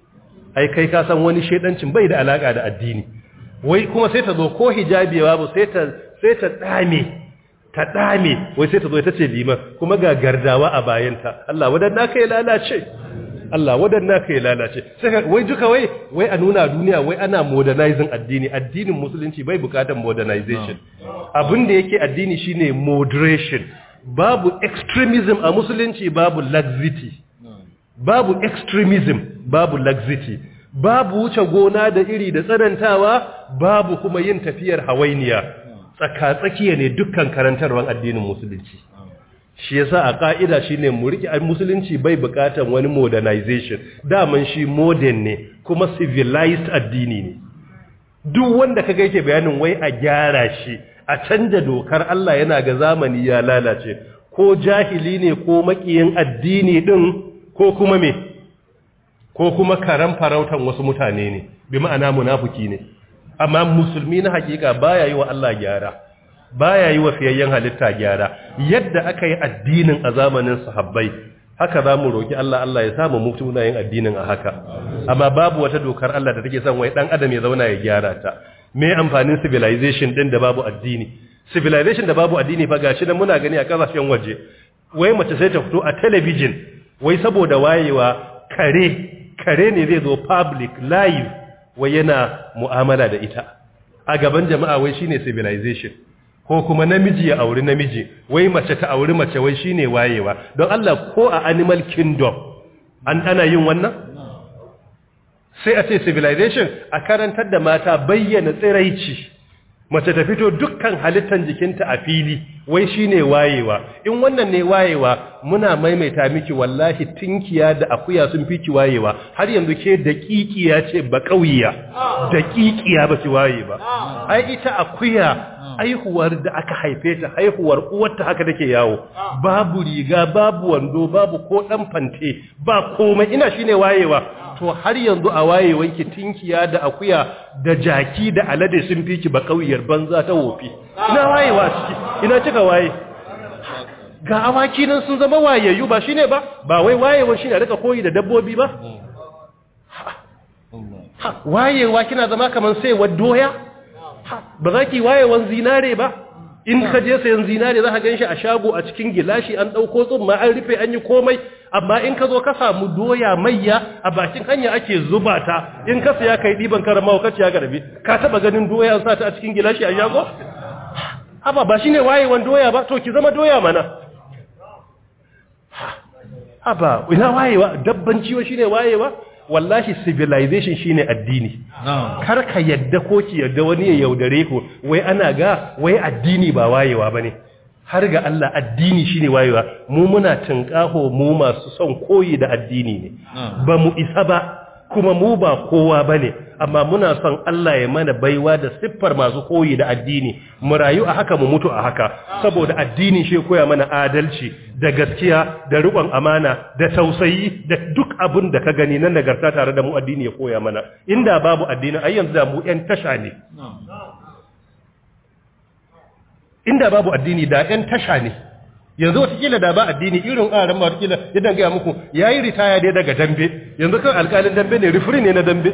ai kai ka san wani shedancin bai da alaka da addini wai kuma sai ta zo ko hijabi babu sai ta sai ta dame ta dame wai sai ta zo ita ce liman kuma ga gardawa a bayanta Allah wadanna kai lalace Allah wadanna kai lalace sai wai duka wai wai a nuna duniya wai ana modernizing addini addinin musulunci bai bukatar modernization abin da yake addini shine moderation babu extremism a musulunci babu laxity babu extremism babu laxity babu wuce gona da iri da tsanantawa babu kuma yin tafiyar hawainiya tsaka-tsakiya ne dukkan karantarwar addinin musulunci shi yasa a ka'ida shine mu riki musulunci bai bukatan wani modernization daman shi modern ne kuma civilized addini ne duk wanda kaga yake bayanin wai a gyara shi a canja dokar Allah yana ga zamani ya lalace ko jahili ne ko makiyin addini din ko kuma me ko kuma karan farautan wasu mutane ne bi ma'ana munafiki ne amma musulmi na hakika baya yi wa Allah gyara baya yi wa fiyayyen halitta gyara yadda aka yi addinin a zamanin sahabbai haka za mu roƙi Allah Allah ya samu mutu na yin addinin a haka amma babu wata dokar Allah da take son wai dan adam ya zauna ya gyara ta me amfanin civilization din da babu addini civilization da babu addini fa gashi nan muna gani a kasashen waje wai mace sai ta fito a television wai saboda wayewa kare kare ne zai zo public live wai yana mu'amala da ita a gaban jama'a wai shine civilization ko kuma namiji ya auri namiji wai mace ta auri mace wai shine wayewa don Allah ko a animal kingdom an ana yin wannan sai a ce civilization a karantar da mata bayyana tsiraici mace ta fito dukkan halittar jikinta a fili wai shine wayewa in wannan ne wayewa muna maimaita miki wallahi tinkiya da akuya sun fi ki wayewa har yanzu ke daƙiƙiya ce ba ƙauyiya daƙiƙiya ba ki waye ba ai ita akuya haihuwar da aka haife ta haihuwar uwarta haka take yawo babu riga babu wando babu ko dan fante ba komai ina shine wayewa to har yanzu a wayewanki tinkiya da akuya da jaki da alade sun fi ki ba kauyar banza ta wofi ina wayewa ciki ina cika waye ga awaki nan sun zama wayayyu ba shine ba ba wai wayewa shine rika koyi da dabbobi ba wayewa kina zama kaman sai doya ba za ki wayewan zinare ba in ka je sayan zinare za ka gan shi a shago a cikin gilashi an ɗauko tsumma an rufe an yi komai amma in ka zo ka samu doya mayya a bakin hanya ake zuba ta in ka saya kai ɗiban karama wa kaciya garbi ka taɓa ganin doya an sa ta a cikin gilashi a shago haba ba shine wayewan doya ba to ki zama doya mana haba ina wayewa dabban ciwo shine wayewa wallahi civilization shine addini kar ka yadda ko ki yadda wani ya yaudare ku wai ana ga wai addini ba wayewa bane har ga Allah addini shine wayewa mu muna tinkaho mu masu son koyi da addini ne ba mu isa ba kuma mu ba kowa bane amma muna son Allah ya mana baiwa da siffar masu koyi da addini mu rayu a haka mu mutu a haka saboda addini shi koya mana adalci da gaskiya da riƙon amana da tausayi da duk abin da ka gani na nagarta tare da mu addini ya koya mana inda babu addini ai yanzu da mu ƴan tasha ne inda babu addini da ƴan tasha ne yanzu watakila da ba addini irin ƙaran watakila yadda gaya muku ya yi ritaya dai daga dambe yanzu kan alƙalin dambe ne rifiri ne na dambe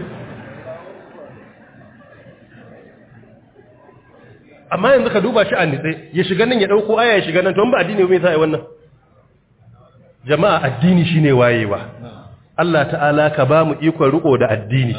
amma yanzu ka duba shi a nitse ya shiga nan ya ɗauko aya ya shiga nan to ba addini mai sa'i wannan jama'a addini shine wayewa Allah ta'ala ka ba mu ikon riko da addini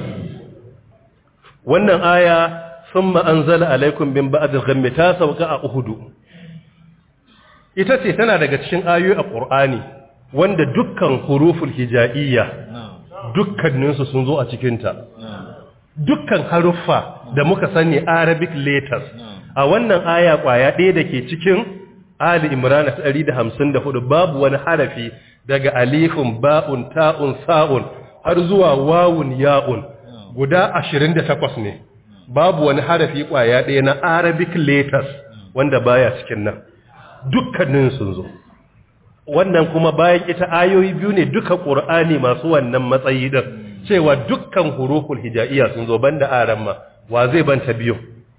wannan aya summa anzala alaikum bin ba'd al-ghammi ta sauka a uhudu ita ce tana daga cikin ayoyi a Qur'ani wanda dukkan huruful hijaiyya dukkaninsu sun zo a cikinta dukkan haruffa da muka sani Arabic letters a wannan aya kwaya ɗaya da ke cikin Ali Imran 154 babu wani harafi daga alifun ba'un ta'un sa'un har zuwa wawun ya'un guda 28 ne babu wani harafi kwaya ɗaya na Arabic letters wanda baya cikin nan dukkanin sun zo wannan kuma bayan ita ayoyi biyu ne duka ƙur'ani masu wannan matsayi din cewa dukkan huruful hijaiya sun zo banda aramma wa zai banta biyu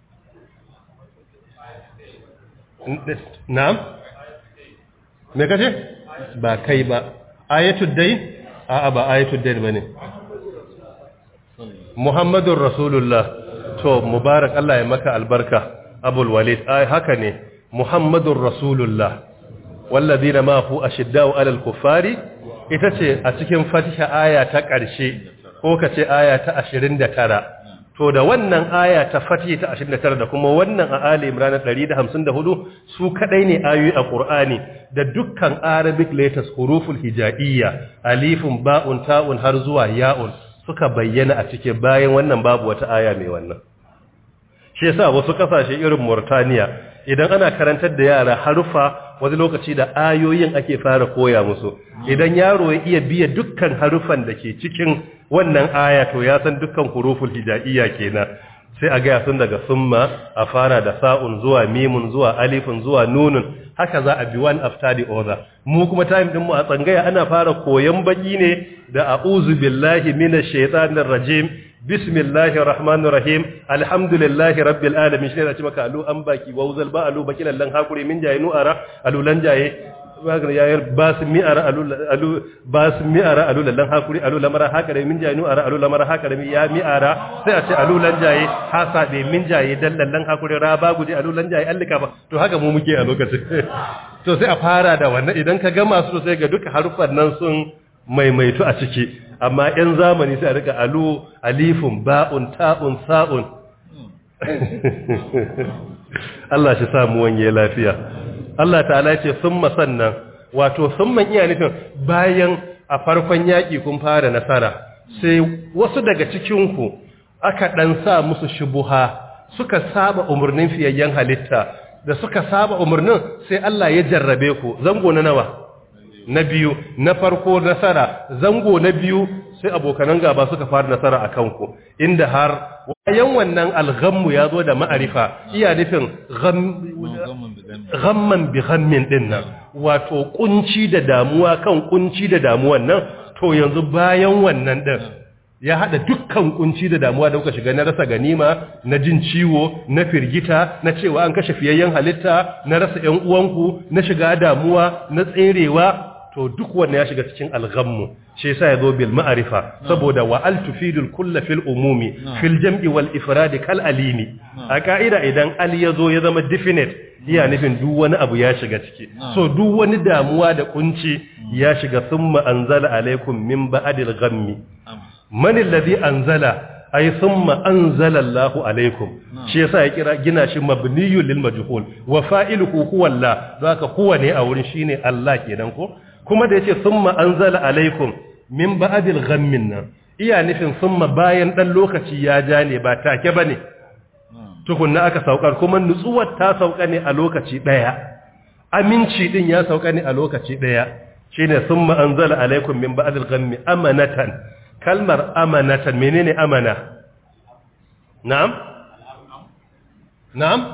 na'am me kace ba kai ba ayatul dayn a'a ba ayatul dayn bane muhammadur rasulullah to mubarak Allah ya maka albarka abul walid ai haka ne muhammadur rasulullah wallazina ma hu ashiddau alal kuffari ita ce a cikin fatiha aya ta ƙarshe ko ka ce aya ta 29 to da wannan aya ta fatiha ta 29 da kuma wannan a ali imran 154 su kadai ne ayoyi a qur'ani da dukkan arabic letters huruful hijaiyya alifun ba'un ta'un har zuwa ya'un suka bayyana a cikin bayan wannan babu wata aya mai wannan shi yasa wasu kasashe irin Murtaniya idan ana karantar da yara harufa wani lokaci da ayoyin ake fara koya musu idan yaro ya iya biya dukkan harufan da ke cikin wannan aya to ya san dukkan huruful hijaiyya kenan sai a gaya sun daga summa a fara da sa'un zuwa mimun zuwa alifun zuwa nunun haka za a bi one after the other mu kuma time din mu a tsangaya ana fara koyan baki ne da a'udhu billahi minash shaitanir rajim bismillahir rahmanir rahim alhamdulillahi rabbil alamin shi ne da ce maka alu an baki wauzal ba alu baki lallan hakuri min jaye nu'ara alu lan jaye yayar ba su mi'ara alu alu ba su mi'ara alu lallan hakuri alu lamara haka da min jaye nu'ara alu lamara haka da ya mi'ara sai a ce alu lan jaye hasa da min jaye dan lallan hakuri ra ba guje alu lan jaye allika ba to haka mu muke a lokacin to sai a fara da wannan idan ka gama su sai ga duka harufan nan sun maimaitu a ciki amma ‘yan zamani sai a rika alu alifun ba'un ta'un sa'un Allah shi samu wanye lafiya Allah ta'ala ce sun sannan wato sun man iya nufin bayan a farkon yaƙi kun fara nasara sai wasu daga cikinku aka ɗan sa musu shubuha suka saba umarnin fiyayyen halitta da suka saba umarnin sai Allah ya jarrabe ku zango na nawa na biyu na farko nasara zango na biyu sai abokanan gaba suka fara nasara a kanku inda har bayan wannan alghammu ya zo da ma'arifa iya nufin ghamman bi ghammin din nan wato kunci da damuwa kan kunci da damuwan nan to yanzu bayan wannan din ya hada dukkan kunci da damuwa da kuka shiga na rasa ganima na jin ciwo na firgita na cewa an kashe fiyayyen halitta na rasa ƴan uwanku na shiga damuwa na tserewa to duk wanda ya shiga cikin alghammu shi yasa yazo bil ma'rifa saboda wa al tufidul kull fil umumi fil jam'i wal ifrad kal alimi a ka'ida idan al yazo ya zama definite iya nufin duk wani abu ya shiga ciki so duk wani damuwa da kunci ya shiga thumma anzala alaikum min ba'dil ghammi man alladhi anzala ay thumma anzala Allahu alaikum shi yasa ya kira gina shi mabniyul lil majhul wa fa'iluhu huwa Allah zaka huwa ne a wurin shine Allah kenan ko kuma da yace thumma anzala alaikum min ba'dil ghammin nan iya nufin thumma bayan dan lokaci ya ja ne ba take bane tukunna aka saukar kuma nutsuwar ta sauka ne a lokaci daya aminci din ya sauka ne a lokaci daya shine thumma anzala alaikum min ba'dil ghammi amanatan kalmar amanatan menene amana na'am na'am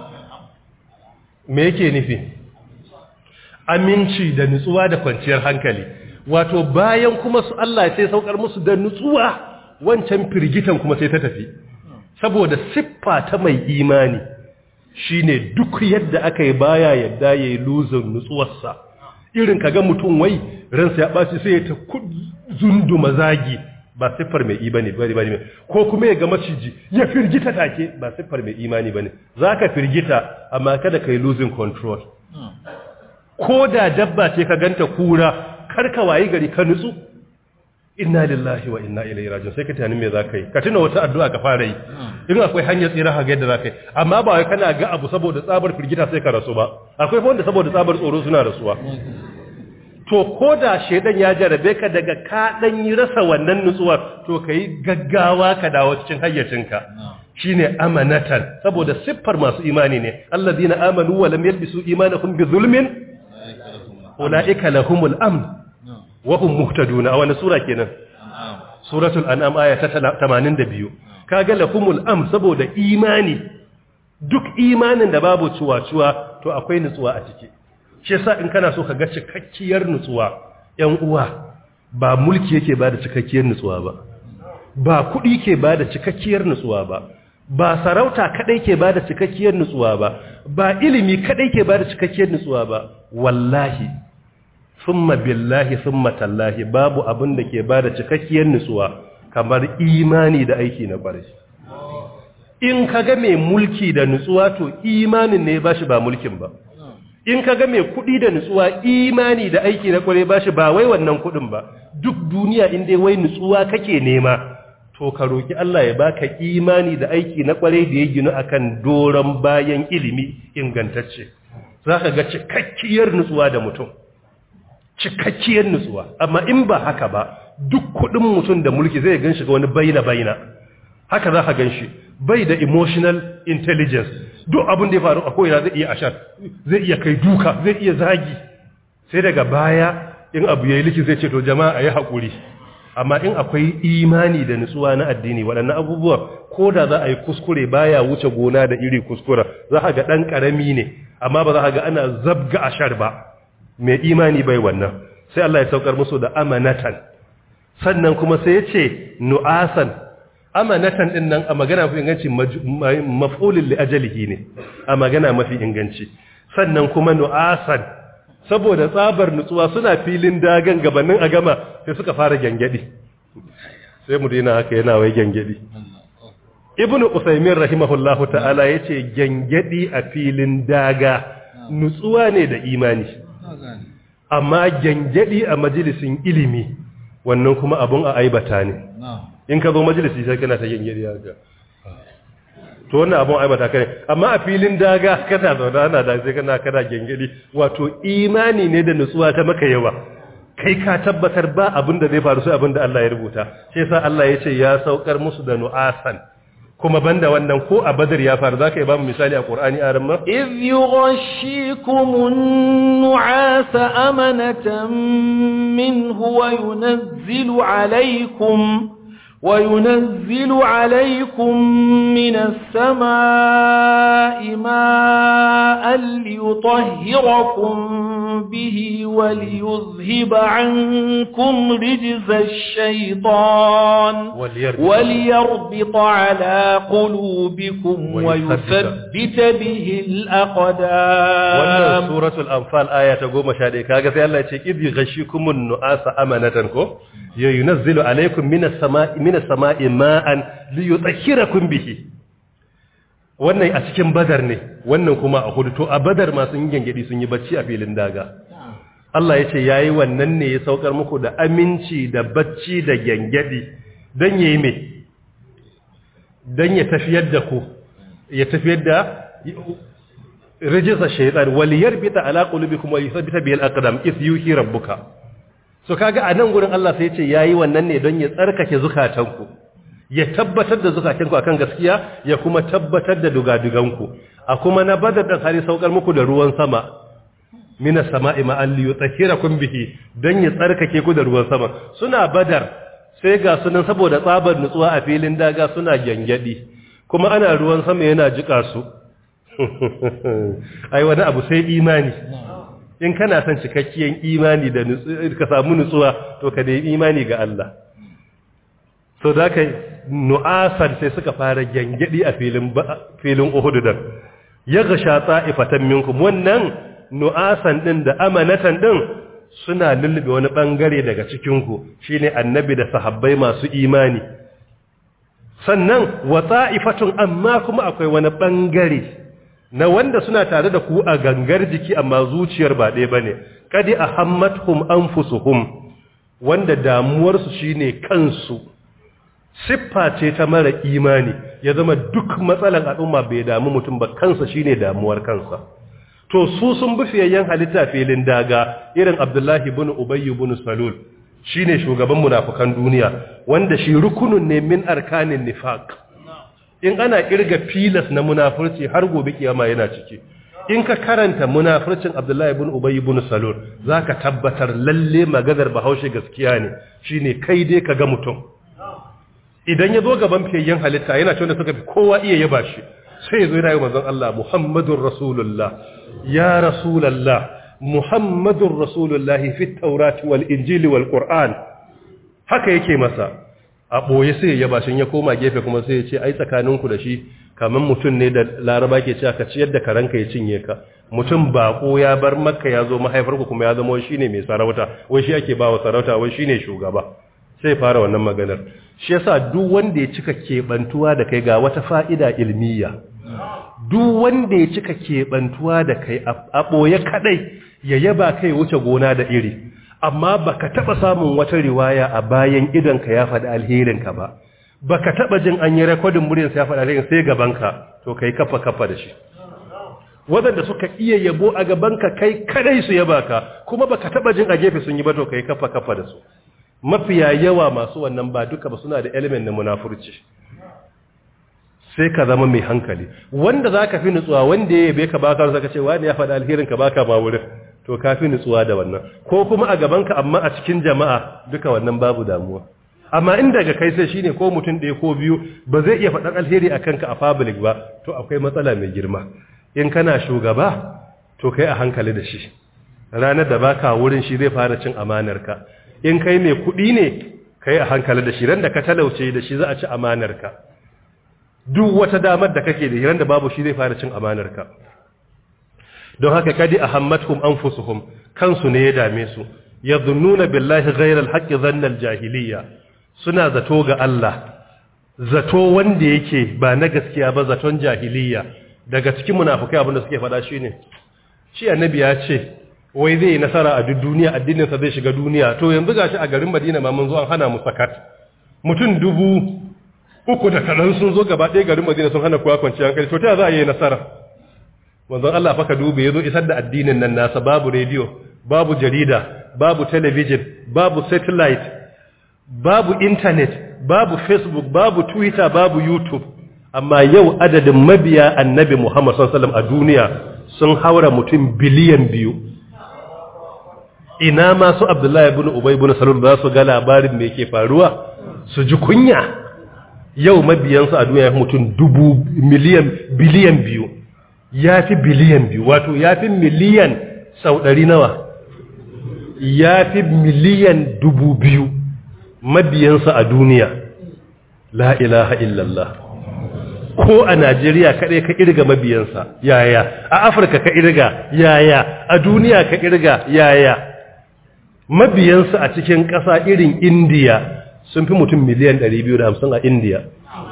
me yake nufi aminci da nutsuwa da kwanciyar hankali wato bayan kuma su Allah sai saukar musu da nutsuwa wancan firgitan kuma sai ta tafi saboda siffa ta mai imani shine duk yadda aka yi baya yadda yayi luzin nutsuwarsa irin kaga mutum wai ransa ya baci sai ya ta zunduma zagi ba siffar mai imani bane bane ko kuma ya ga maciji ya firgita take ba siffar mai imani bane zaka firgita amma kada kai losing control ko da dabba ce ka ganta kura kar ka wayi gari ka nutsu inna lillahi wa inna ilaihi raji'un sai ka tani me zaka yi ka tuna wata addu'a ka fara yi in akwai hanyar tsira ga yadda zaka yi amma ba wai kana ga abu saboda tsabar firgita sai ka rasu ba akwai wanda saboda tsabar tsoro suna rasuwa to ko da shaidan ya jarabe ka daga ka dan yi rasa wannan nutsuwar to kai gaggawa ka dawo cikin hayyacinka shine amanatan saboda siffar masu imani ne alladina amanu wa lam yalbisu imanahum bi zulmin ulaika lahumul amn wa hum muhtadun a wani sura kenan suratul an'am aya ta 82 kaga lahumul amn saboda imani duk imanin da babu cuwa-cuwa to akwai nutsuwa a ciki shi yasa in kana so ka ga cikakkiyar nutsuwa ƴan uwa ba mulki yake bada cikakkiyar nutsuwa ba ba kuɗi ke bada cikakkiyar nutsuwa ba ba sarauta kadai ke bada cikakkiyar nutsuwa ba ba ilimi kadai ke bada cikakkiyar nutsuwa ba wallahi thumma billahi thumma tallahi babu abin da ke bada cikakkiyar nutsuwa kamar imani da aiki na ƙwarai in kaga mai mulki da nutsuwa to imanin ne ba shi ba mulkin ba in ka ga mai kuɗi da nutsuwa imani da aiki na kware ba shi ba wai wannan kuɗin ba duk duniya in dai wai nutsuwa kake nema to ka roki Allah ya baka imani da aiki na kware da ya ginu akan doron bayan ilimi ingantacce zaka ga cikakkiyar nutsuwa da mutum cikakkiyar nutsuwa amma in ba haka ba duk kuɗin mutum da mulki zai gan shi ga wani baina baina haka za ka gan shi bai da emotional intelligence duk abin da ya faru a ko'ina zai iya ashar zai iya kai duka zai iya zagi sai daga baya in abu ya yi liki zai ce to jama'a a yi haƙuri amma in akwai imani da nutsuwa na addini waɗannan abubuwa ko da za a yi kuskure baya wuce gona da iri kuskura za a ga ɗan ƙarami ne amma ba za ka ga ana zabga ashar ba mai imani bai wannan sai Allah ya saukar musu da amanatan sannan kuma sai ya ce nu'asan amanatan din nan a magana mafi inganci maf'ulin li ajalihi ne a magana mafi inganci sannan kuma nu'asan saboda tsabar nutsuwa suna filin dagan gabanin a gama sai suka fara gyangyaɗi sai mu dina haka yana wai gyangyaɗi ibnu usaimin rahimahullahu ta'ala yace gyangyaɗi a filin daga nutsuwa ne da imani amma gyangyaɗi a majalisin ilimi wannan kuma abun a aibata ne in ka zo majalisi sai kana ta gyangyaɗi haka to wannan abun aibata kai amma a filin daga kana zaune ana da sai kana kana gengedi wato imani ne da nutsuwa ta maka yawa kai ka tabbatar ba abin da zai faru sai abin da Allah ya rubuta sai sa Allah ya ce ya saukar musu da nu'asan kuma banda wannan ko a badar ya faru zaka yi ba mu misali a Qur'ani a ramma إذ يغشيكم النعاس أمنة منه وينزل عليكم وينزل عليكم من السماء ماء ليطهركم به وليذهب عنكم رجز الشيطان وليربط- وليربط على قلوبكم ويثبت. ويثبت به wannan الأقدام suratul anfal aya ta 11 kaga sai Allah ya ce idh ghashikumun nu'asa amanatan ko ya yunazzilu alaykum minas sama'i minas sama'i ma'an liyutahhirakum bihi wannan a cikin badar ne wannan kuma a hudu to a badar ma sun yi gengedi sun yi bacci a filin daga Allah ya ce yayi wannan ne ya saukar muku da aminci da bacci da gengedi dan yayi me dan ya tafiyar da ku ya tafiyar da rijisa shaytan wal yarbita ala qulubikum wa yuthabbita bil aqdam if yuhi rabbuka so kaga a nan gurin Allah sai ya ce yayi wannan ne don ya tsarkake zukatanku ya tabbatar da zukatanku akan gaskiya ya kuma tabbatar da dugaduganku a kuma na badar da hari saukar muku da ruwan sama minas sama'i ma'an li yutahhirakum bihi don ya tsarkake ku da ruwan sama suna badar sai ga sunan saboda tsabar nutsuwa a filin daga suna gyangyaɗi kuma ana ruwan sama yana jika su ai wani abu sai imani in kana son cikakkiyar imani da ka samu nutsuwa to ka nemi imani ga Allah so da ka nu'asan sai suka fara gyangyaɗi a filin filin Uhud dan ya gasha ta'ifatan minkum wannan nu'asan din da amanatan din suna lullube wani bangare daga cikin ku shine annabi da sahabbai masu imani sannan wa ta'ifatun amma kuma akwai wani bangare na wanda suna tare da ku a gangar jiki amma zuciyar ba ɗaya bane kadi ahammatuhum anfusuhum wanda damuwarsu shine kansu siffa ce ta mara imani ya zama duk matsalan al'umma bai damu mutum ba kansa shine damuwar kansa to su sun bi fiyayyen halitta filin daga irin Abdullahi ibn Ubay ibn Salul shine shugaban munafukan duniya wanda shi rukunun ne min arkanin nifaq in ana kirga filas na munafurci har gobe kiyama yana ciki in ka karanta munafurcin Abdullahi ibn Ubay ibn Salul zaka tabbatar lalle maganar Bahaushe gaskiya ne shine kai dai ka ga mutum idan ya zo gaban fiyayyen halitta yana cewa suka fi kowa iya yaba shi sai ya zo yana yi manzon Allah Muhammadur Rasulullah ya Rasulullah Muhammadur Rasulullah fi Taurati wal Injili wal Qur'an haka yake masa a boye sai ya yaba shi ya koma gefe kuma sai ya ce ai tsakaninku da shi kaman mutum ne da Laraba ke cewa ka ciyar da karanka ya cinye ka mutum bako ya bar Makka ya zo mahaifarku kuma ya zama shine mai sarauta wai shi ake bawa sarauta wai shine shugaba sai fara wannan maganar shi yasa duk wanda ya cika kebantuwa da kai ga wata fa'ida ilmiya duk wanda ya cika kebantuwa da kai a boye kadai ya yaba kai wuce gona da iri amma baka taba samun wata riwaya a bayan idan ka ya faɗi alherin ka ba baka taba jin an yi recording muryar ya faɗi alherin sai gaban ka to kai kafa kafa da shi wadanda suka iya yabo a gaban ka kai kadai su yaba ka kuma baka taba jin a gefe sun yi ba to kai kafa kafa da su mafiya yawa masu wannan ba duka ba suna da element na munafurci sai ka zama mai hankali wanda za ka fi nutsuwa wanda ya yabe ka baka wasu ka ce wani ya faɗa alherin ka baka ma wurin to ka fi nutsuwa da wannan ko kuma a gabanka amma a cikin jama'a duka wannan babu damuwa amma in daga kai sai shine ko mutum ɗaya ko biyu ba zai iya faɗan alheri a kanka a public ba to akwai matsala mai girma in kana shugaba to kai a hankali da shi ranar da baka wurin shi zai fara cin amanarka in kai mai kuɗi ne kai a hankali da shi ran da ka talauce da shi za a ci amanarka duk wata damar da kake da ran da babu shi zai fara cin amanarka don haka kadi ahammatkum anfusuhum kansu ne ya dame su yadhunnuna billahi ghayra alhaqqi dhanna aljahiliya suna zato ga Allah zato wanda yake ba na gaskiya ba zaton jahiliya daga cikin munafukai abinda suke faɗa shine shi annabi ya ce wai zai yi nasara a duk duniya addininsa zai shiga duniya to yanzu gashi a garin Madina ma mun zo an hana mu sakat mutum dubu uku da kaɗan sun zo gaba ɗaya garin Madina sun hana kowa kwanciyar hankali to ta za a yi nasara manzon Allah fa ka dube yazo isar da addinin nan nasa babu rediyo babu jarida babu television babu satellite babu internet babu facebook babu twitter babu youtube amma yau adadin mabiya annabi Muhammad sallallahu alaihi wasallam a duniya sun haura mutum biliyan biyu ina ma su Abdullahi ibn Ubay ibn Salul za su ga labarin me yake faruwa su ji kunya yau mabiyansu a duniya mutum dubu miliyan biliyan biyu ya fi biliyan biyu wato ya fi miliyan sau ɗari nawa ya fi miliyan dubu biyu mabiyansa a duniya la ilaha illallah ko a Najeriya kaɗai ka irga mabiyansa yaya a Afirka ka irga yaya a duniya ka irga yaya mabiyansa a cikin ƙasa irin Indiya sun fi mutum miliyan 250 a Indiya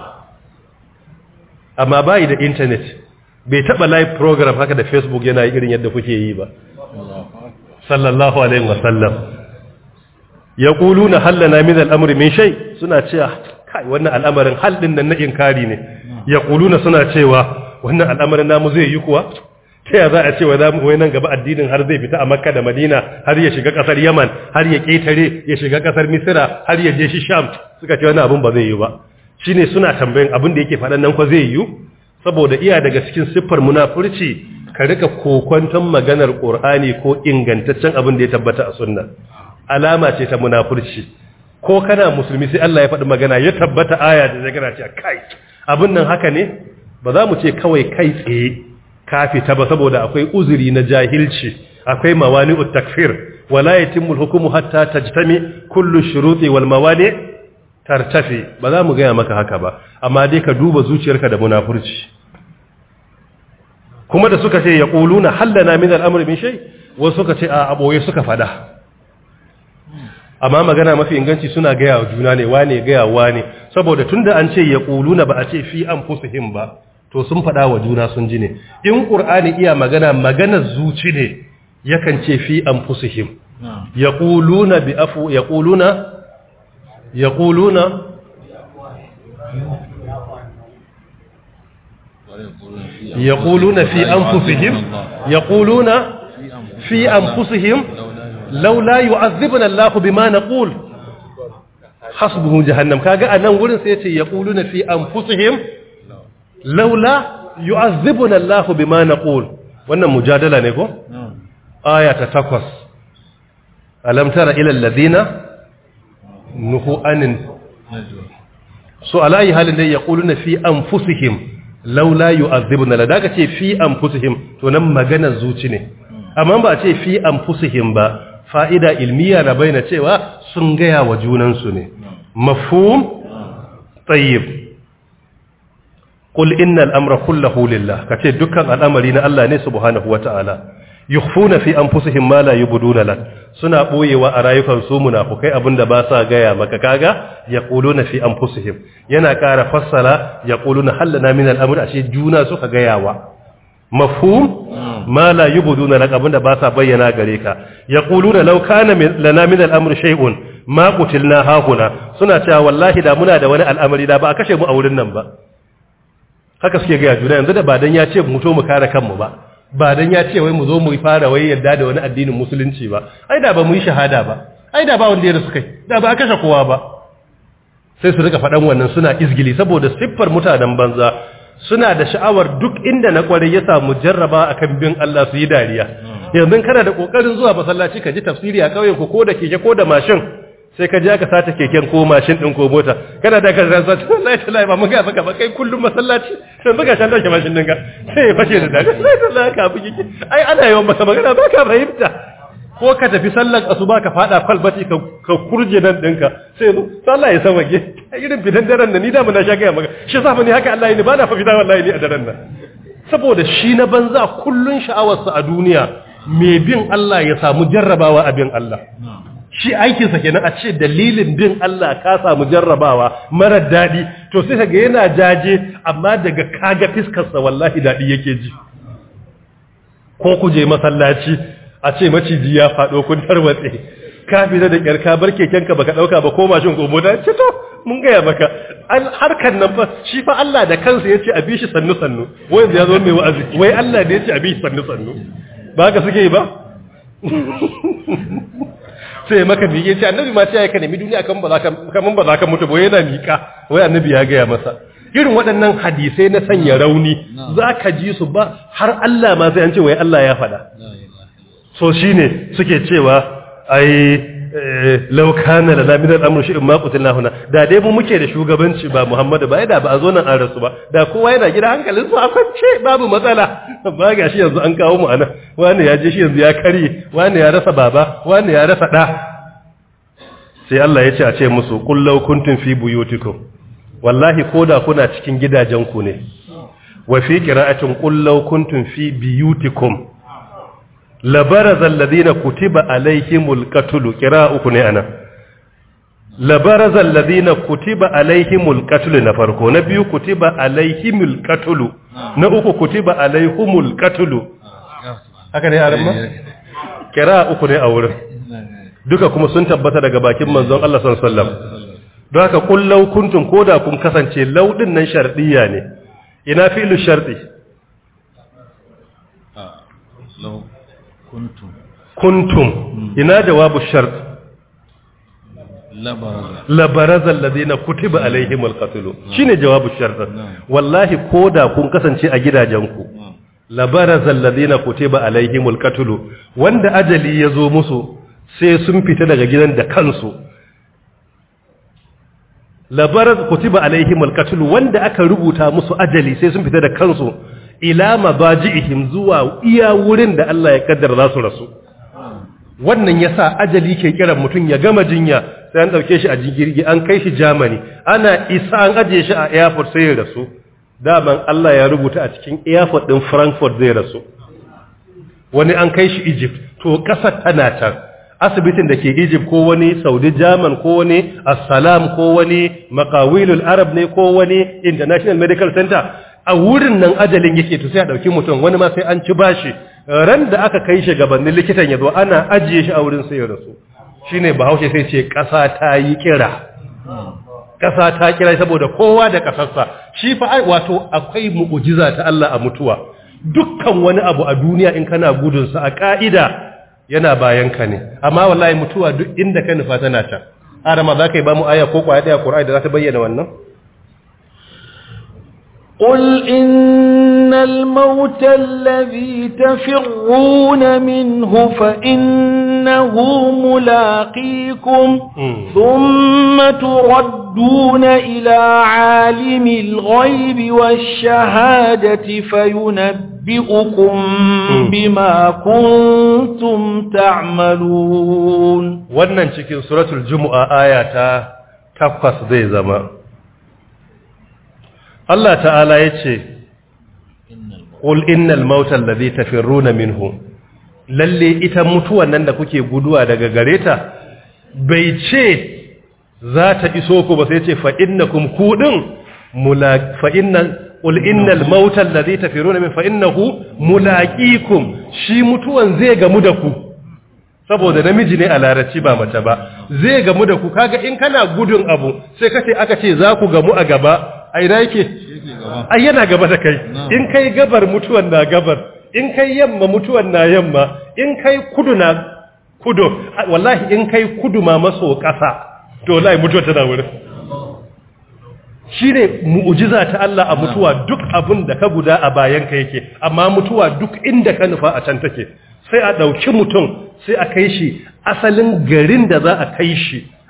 amma bayi da intanet bai taɓa live program haka da Facebook yana irin yadda kuke yi ba sallallahu alaihi wasallam ya ƙulu na hallana min al'amuri min shai suna cewa kai wannan al'amarin hal ɗin nan na inkari ne ya ƙuluna suna cewa wannan al'amarin namu zai yi kuwa ta ya za a cewa za mu wai nan gaba addinin har zai fita a makka da madina har ya shiga ƙasar yaman har ya ƙetare ya shiga ƙasar misira har ya je shi sham suka ce wannan abin ba zai yi ba shine suna tambayin abin da yake faɗan nan ko zai yi saboda iya daga cikin siffar munafurci ka rika kokwanton maganar qur'ani ko ingantaccen abin da ya tabbata a sunna alama ce ta munafurci ko kana musulmi sai Allah ya faɗi magana ya tabbata aya da zagara ce kai abin nan haka ne ba za mu ce kawai kai tsaye ka fita ba saboda akwai uzuri na jahilci akwai mawani'ut takfir wala yatimmu al-hukmu hatta tajtami kullu shuruti wal mawani tartafi ba za mu gaya maka haka ba amma dai ka duba zuciyarka da munafurci kuma da suka ce yaquluna hallana min al-amri min shay wasu suka ce a aboye suka fada amma magana mafi inganci suna gaya wa juna ne wane gaya wane saboda tunda an ce ya ƙuluna ba a ce fi an fusuhim ba to sun faɗa wa juna sun ji ne in ƙur'ani iya magana maganar zuci ne yakan ce fi an fusuhim ya ƙuluna bi afu ya ƙuluna ya ƙuluna ya ƙuluna fi an fusuhim ya ƙuluna fi an fusuhim laula yu'azzibuna Allah bima naqul hasbuhu jahannam kaga anan gurin sai yace yaquluna fi anfusihim laula yu'azzibuna Allah bima naqul wannan mujadala ne ko aya ta 8 alam tara ila alladhina nuhu anin so alayi halin dai yaquluna fi anfusihim laula yu'azzibuna la daga ce fi anfusihim to nan magana zuci ne amma ba ce fi anfusihim ba fa'ida ilmiya na bayyana cewa sun gaya wa junansu ne mafhum tayyib qul innal amra kullahu lillah kace dukkan al'amari na Allah ne subhanahu wata'ala yukhfuna fi anfusihim ma la yubduna lak suna boyewa a rayukan su munafukai abinda ba sa gaya maka kaga yaquluna fi anfusihim yana ƙara fassara yaquluna hallana min al'amri ashe juna suka gayawa mafhum ma la yubduna lak abinda ba sa bayyana gare ka yaquluna law kana lana min al-amri shay'un ma qutilna hahuna suna cewa wallahi da muna da wani al'amari da ba a kashe mu a wurin nan ba haka suke ga juna yanzu da ba dan ya ce mu to mu kare kanmu ba ba dan ya ce wai mu zo mu fara wai yadda da wani addinin musulunci ba ai da ba mu yi shahada ba ai da ba wanda ya rasu kai da ba a kashe kowa ba sai su rika faɗan wannan suna izgili saboda siffar mutanen banza suna da sha'awar duk inda na kwarai ya samu jarraba akan bin Allah su yi dariya yanzu kana da kokarin zuwa masallaci ka ji tafsiri a kauyen ku ko da keke ko da mashin sai ka je aka sata keken ko mashin din ko mota kana da ka rantsa wallahi tallahi ba mun ga maka ba kai kullum masallaci sai baka shan dauke mashin ɗinka sai ya fashe da dadi sai tallahi ka bugi ai ana yawan masa magana ba ka fahimta ko ka tafi sallar asuba ka fada kwalbati ka ka kurje nan ɗinka sai zo sallah ya sawage irin fitan daren da ni da mun na sha ga maka shi sa ni haka Allah ya ni ba na fa fita wallahi ni a daren nan saboda shi na banza kullun sha'awarsa a duniya mai bin Allah ya samu jarrabawa a bin Allah shi aikinsa kenan a ce dalilin bin Allah ka samu jarrabawa marar daɗi to sai kaga yana jaje amma daga kaga fiskarsa wallahi daɗi yake ji ko ku je masallaci a ce maciji ya faɗo kun tarwatse ka fita da ƙyar ka bar kekenka baka ɗauka ba ko mashin ko mota ce to mun gaya maka harkar nan fa shi fa Allah da kansa ya ce a bi shi sannu sannu wai ya zo mai wa'azi wai Allah ne ya ce a bi shi sannu sannu ba ka suke yi ba sai maka miƙe ce annabi ma ce ya ka nemi duniya kan ba za ka kaman ba za ka mutu ba yana miƙa wai annabi ya gaya masa irin waɗannan hadisai na sanya rauni za ka ji su ba har Allah ma sai an ce wai Allah ya faɗa so shine suke cewa ai law kana lana min al-amru shay'un ma qutilna huna da dai mu muke da shugabanci ba Muhammadu ba da ba a zo nan an rasu ba da kowa yana gida hankalin su a kwance babu matsala ba ga shi yanzu an kawo mu anan wani ya je shi yanzu ya karye wani ya rasa baba wani ya rasa da sai Allah ya ce a ce musu qul law kuntum fi buyutikum wallahi koda kuna cikin gidajenku ne wa fi qira'atin qul law kuntum fi biyutikum labarazal ladina kutiba alaihimul qatlu qira'uku ne ana labarazal ladina kutiba alaihimul qatlu na farko na biyu kutiba alaihimul qatlu na uku kutiba alaihimul qatlu haka ne aran ma qira'uku ne a wurin duka kuma sun tabbata daga bakin manzon Allah sallallahu alaihi wasallam don haka kullau kuntum koda kun kasance laudin nan shardiya ne ina fi'lu shardi kuntum kuntum ina jawabu shart labaraza alladhina kutiba alaihimul qatl shine jawabu shart wallahi koda kun kasance a gidajenku labaraza alladhina kutiba alaihimul qatl wanda ajali yazo musu sai sun fita daga gidan da kansu labaraz kutiba alaihimul qatl wanda aka rubuta musu ajali sai sun fita da kansu ila mabaji'ihim zuwa iya wurin da Allah ya kaddara za su rasu wannan yasa ajali ke kiran mutum ya gama jinya sai an dauke shi a jirgi an kai shi Germany ana isa an aje shi a airport sai ya rasu daman Allah ya rubuta a cikin airport din Frankfurt zai rasu wani an kai shi Egypt to kasar tana can asibitin da ke Egypt ko wani Saudi German ko wani Assalam ko wani Maqawilul Arab ne ko wani International Medical Center a wurin nan ajalin yake to sai a dauki mutum wani ma sai an ci bashi ran da aka kai shi gabanin likitan yazo ana ajiye shi a wurin sai ya rasu shine bahaushe sai ce kasa ta yi kira kasa ta kira saboda kowa da kasarsa shi fa wato akwai mu'jiza ta Allah a mutuwa dukkan wani abu a duniya in kana gudun sa a ka'ida yana bayan ka ne amma wallahi mutuwa duk inda ka nufa tana can arama za ka yi ba mu aya ko kwaya daya Qur'ani da za ta bayyana wannan قل إن الموت الذي تفرون منه فإنه ملاقيكم ثم تردون إلى عالم الغيب والشهادة فينبئكم بما كنتم تعملون wannan cikin suratul jumu'a aya ta takwas zai zama Allah ta'ala ya ce, Ƙul innal mautan da zai tafiruna minhu, lalle ita mutuwan nan da kuke guduwa daga gare ta, bai ce za ta iso ku ba sai ce fa'innakum kuɗin, ƙul innal mautan da zai tafiruna min fa'innahu mulaƙikum shi mutuwan zai gamu da ku. saboda namiji ne a larabci ba mace ba zai gamu da ku kaga in kana gudun abu sai kace aka ce za ku gamu a gaba a ina yake ai yana gaba da kai in kai gabar mutuwan na gabar in kai yamma mutuwan na yamma in kai kudu na kudu wallahi in kai kudu ma maso ƙasa to wallahi mutuwa tana wurin shine mu'jiza ta Allah a mutuwa duk abin da ka guda a bayan ka yake amma mutuwa duk inda ka nufa a can take sai a ɗauki mutum sai a kai shi asalin garin da za a kai shi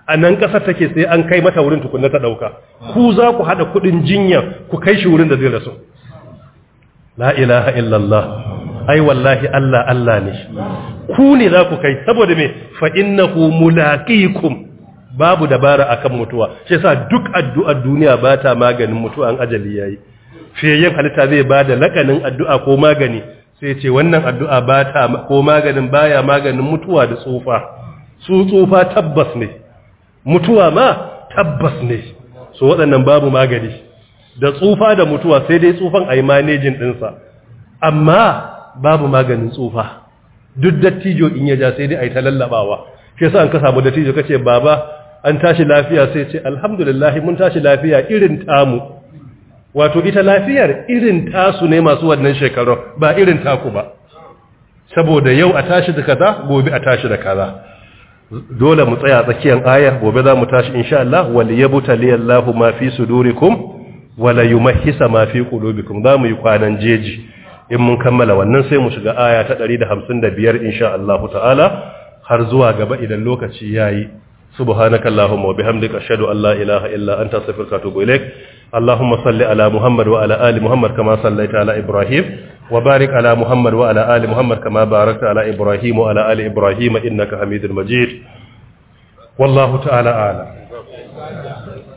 a nan ƙasar take sai an kai mata wurin tukunna ta ɗauka ku za ku haɗa kuɗin jinya ku kai shi wurin da zai rasu la ilaha illallah ai wallahi Allah Allah ne ku ne za ku kai saboda me fa innahu mulaqikum babu dabara akan mutuwa shi yasa duk addu'ar duniya ba ta maganin mutuwa an ajali yayi fiyayyen halitta zai ba da lakanin addu'a ko magani sai ce wannan addu'a ba ta ko maganin baya maganin mutuwa da tsufa su tsufa tabbas ne mutuwa ma tabbas ne so waɗannan babu magani da tsufa da mutuwa sai dai tsufan a yi manejin ɗinsa amma babu maganin tsufa duk dattijo in ya ja sai dai a yi ta lallabawa shi yasa an ka samu dattijo kace baba an tashi lafiya sai ce alhamdulillah mun tashi lafiya irin tamu wato ita lafiyar irin tasu ne masu wannan shekaru ba irin taku ba saboda yau a tashi da kaza gobe a tashi da kaza dole mu tsaya tsakiyar ayar gobe za mu tashi insha Allah wal yabtali Allahu ma fi sudurikum wala yumahhisa ma fi qulubikum za mu yi kwanan jeji in mun kammala wannan sai mu shiga aya ta 155 insha Allah ta'ala har zuwa gaba idan lokaci yayi subhanakallahumma wa bihamdika ashhadu an la ilaha illa anta astaghfiruka wa atubu ilaik اللهم صل على محمد وعلى آل محمد كما صليت على إبراهيم وبارك على محمد وعلى آل محمد كما باركت على إبراهيم وعلى آل إبراهيم إنك حميد مجيد والله تعالى أعلم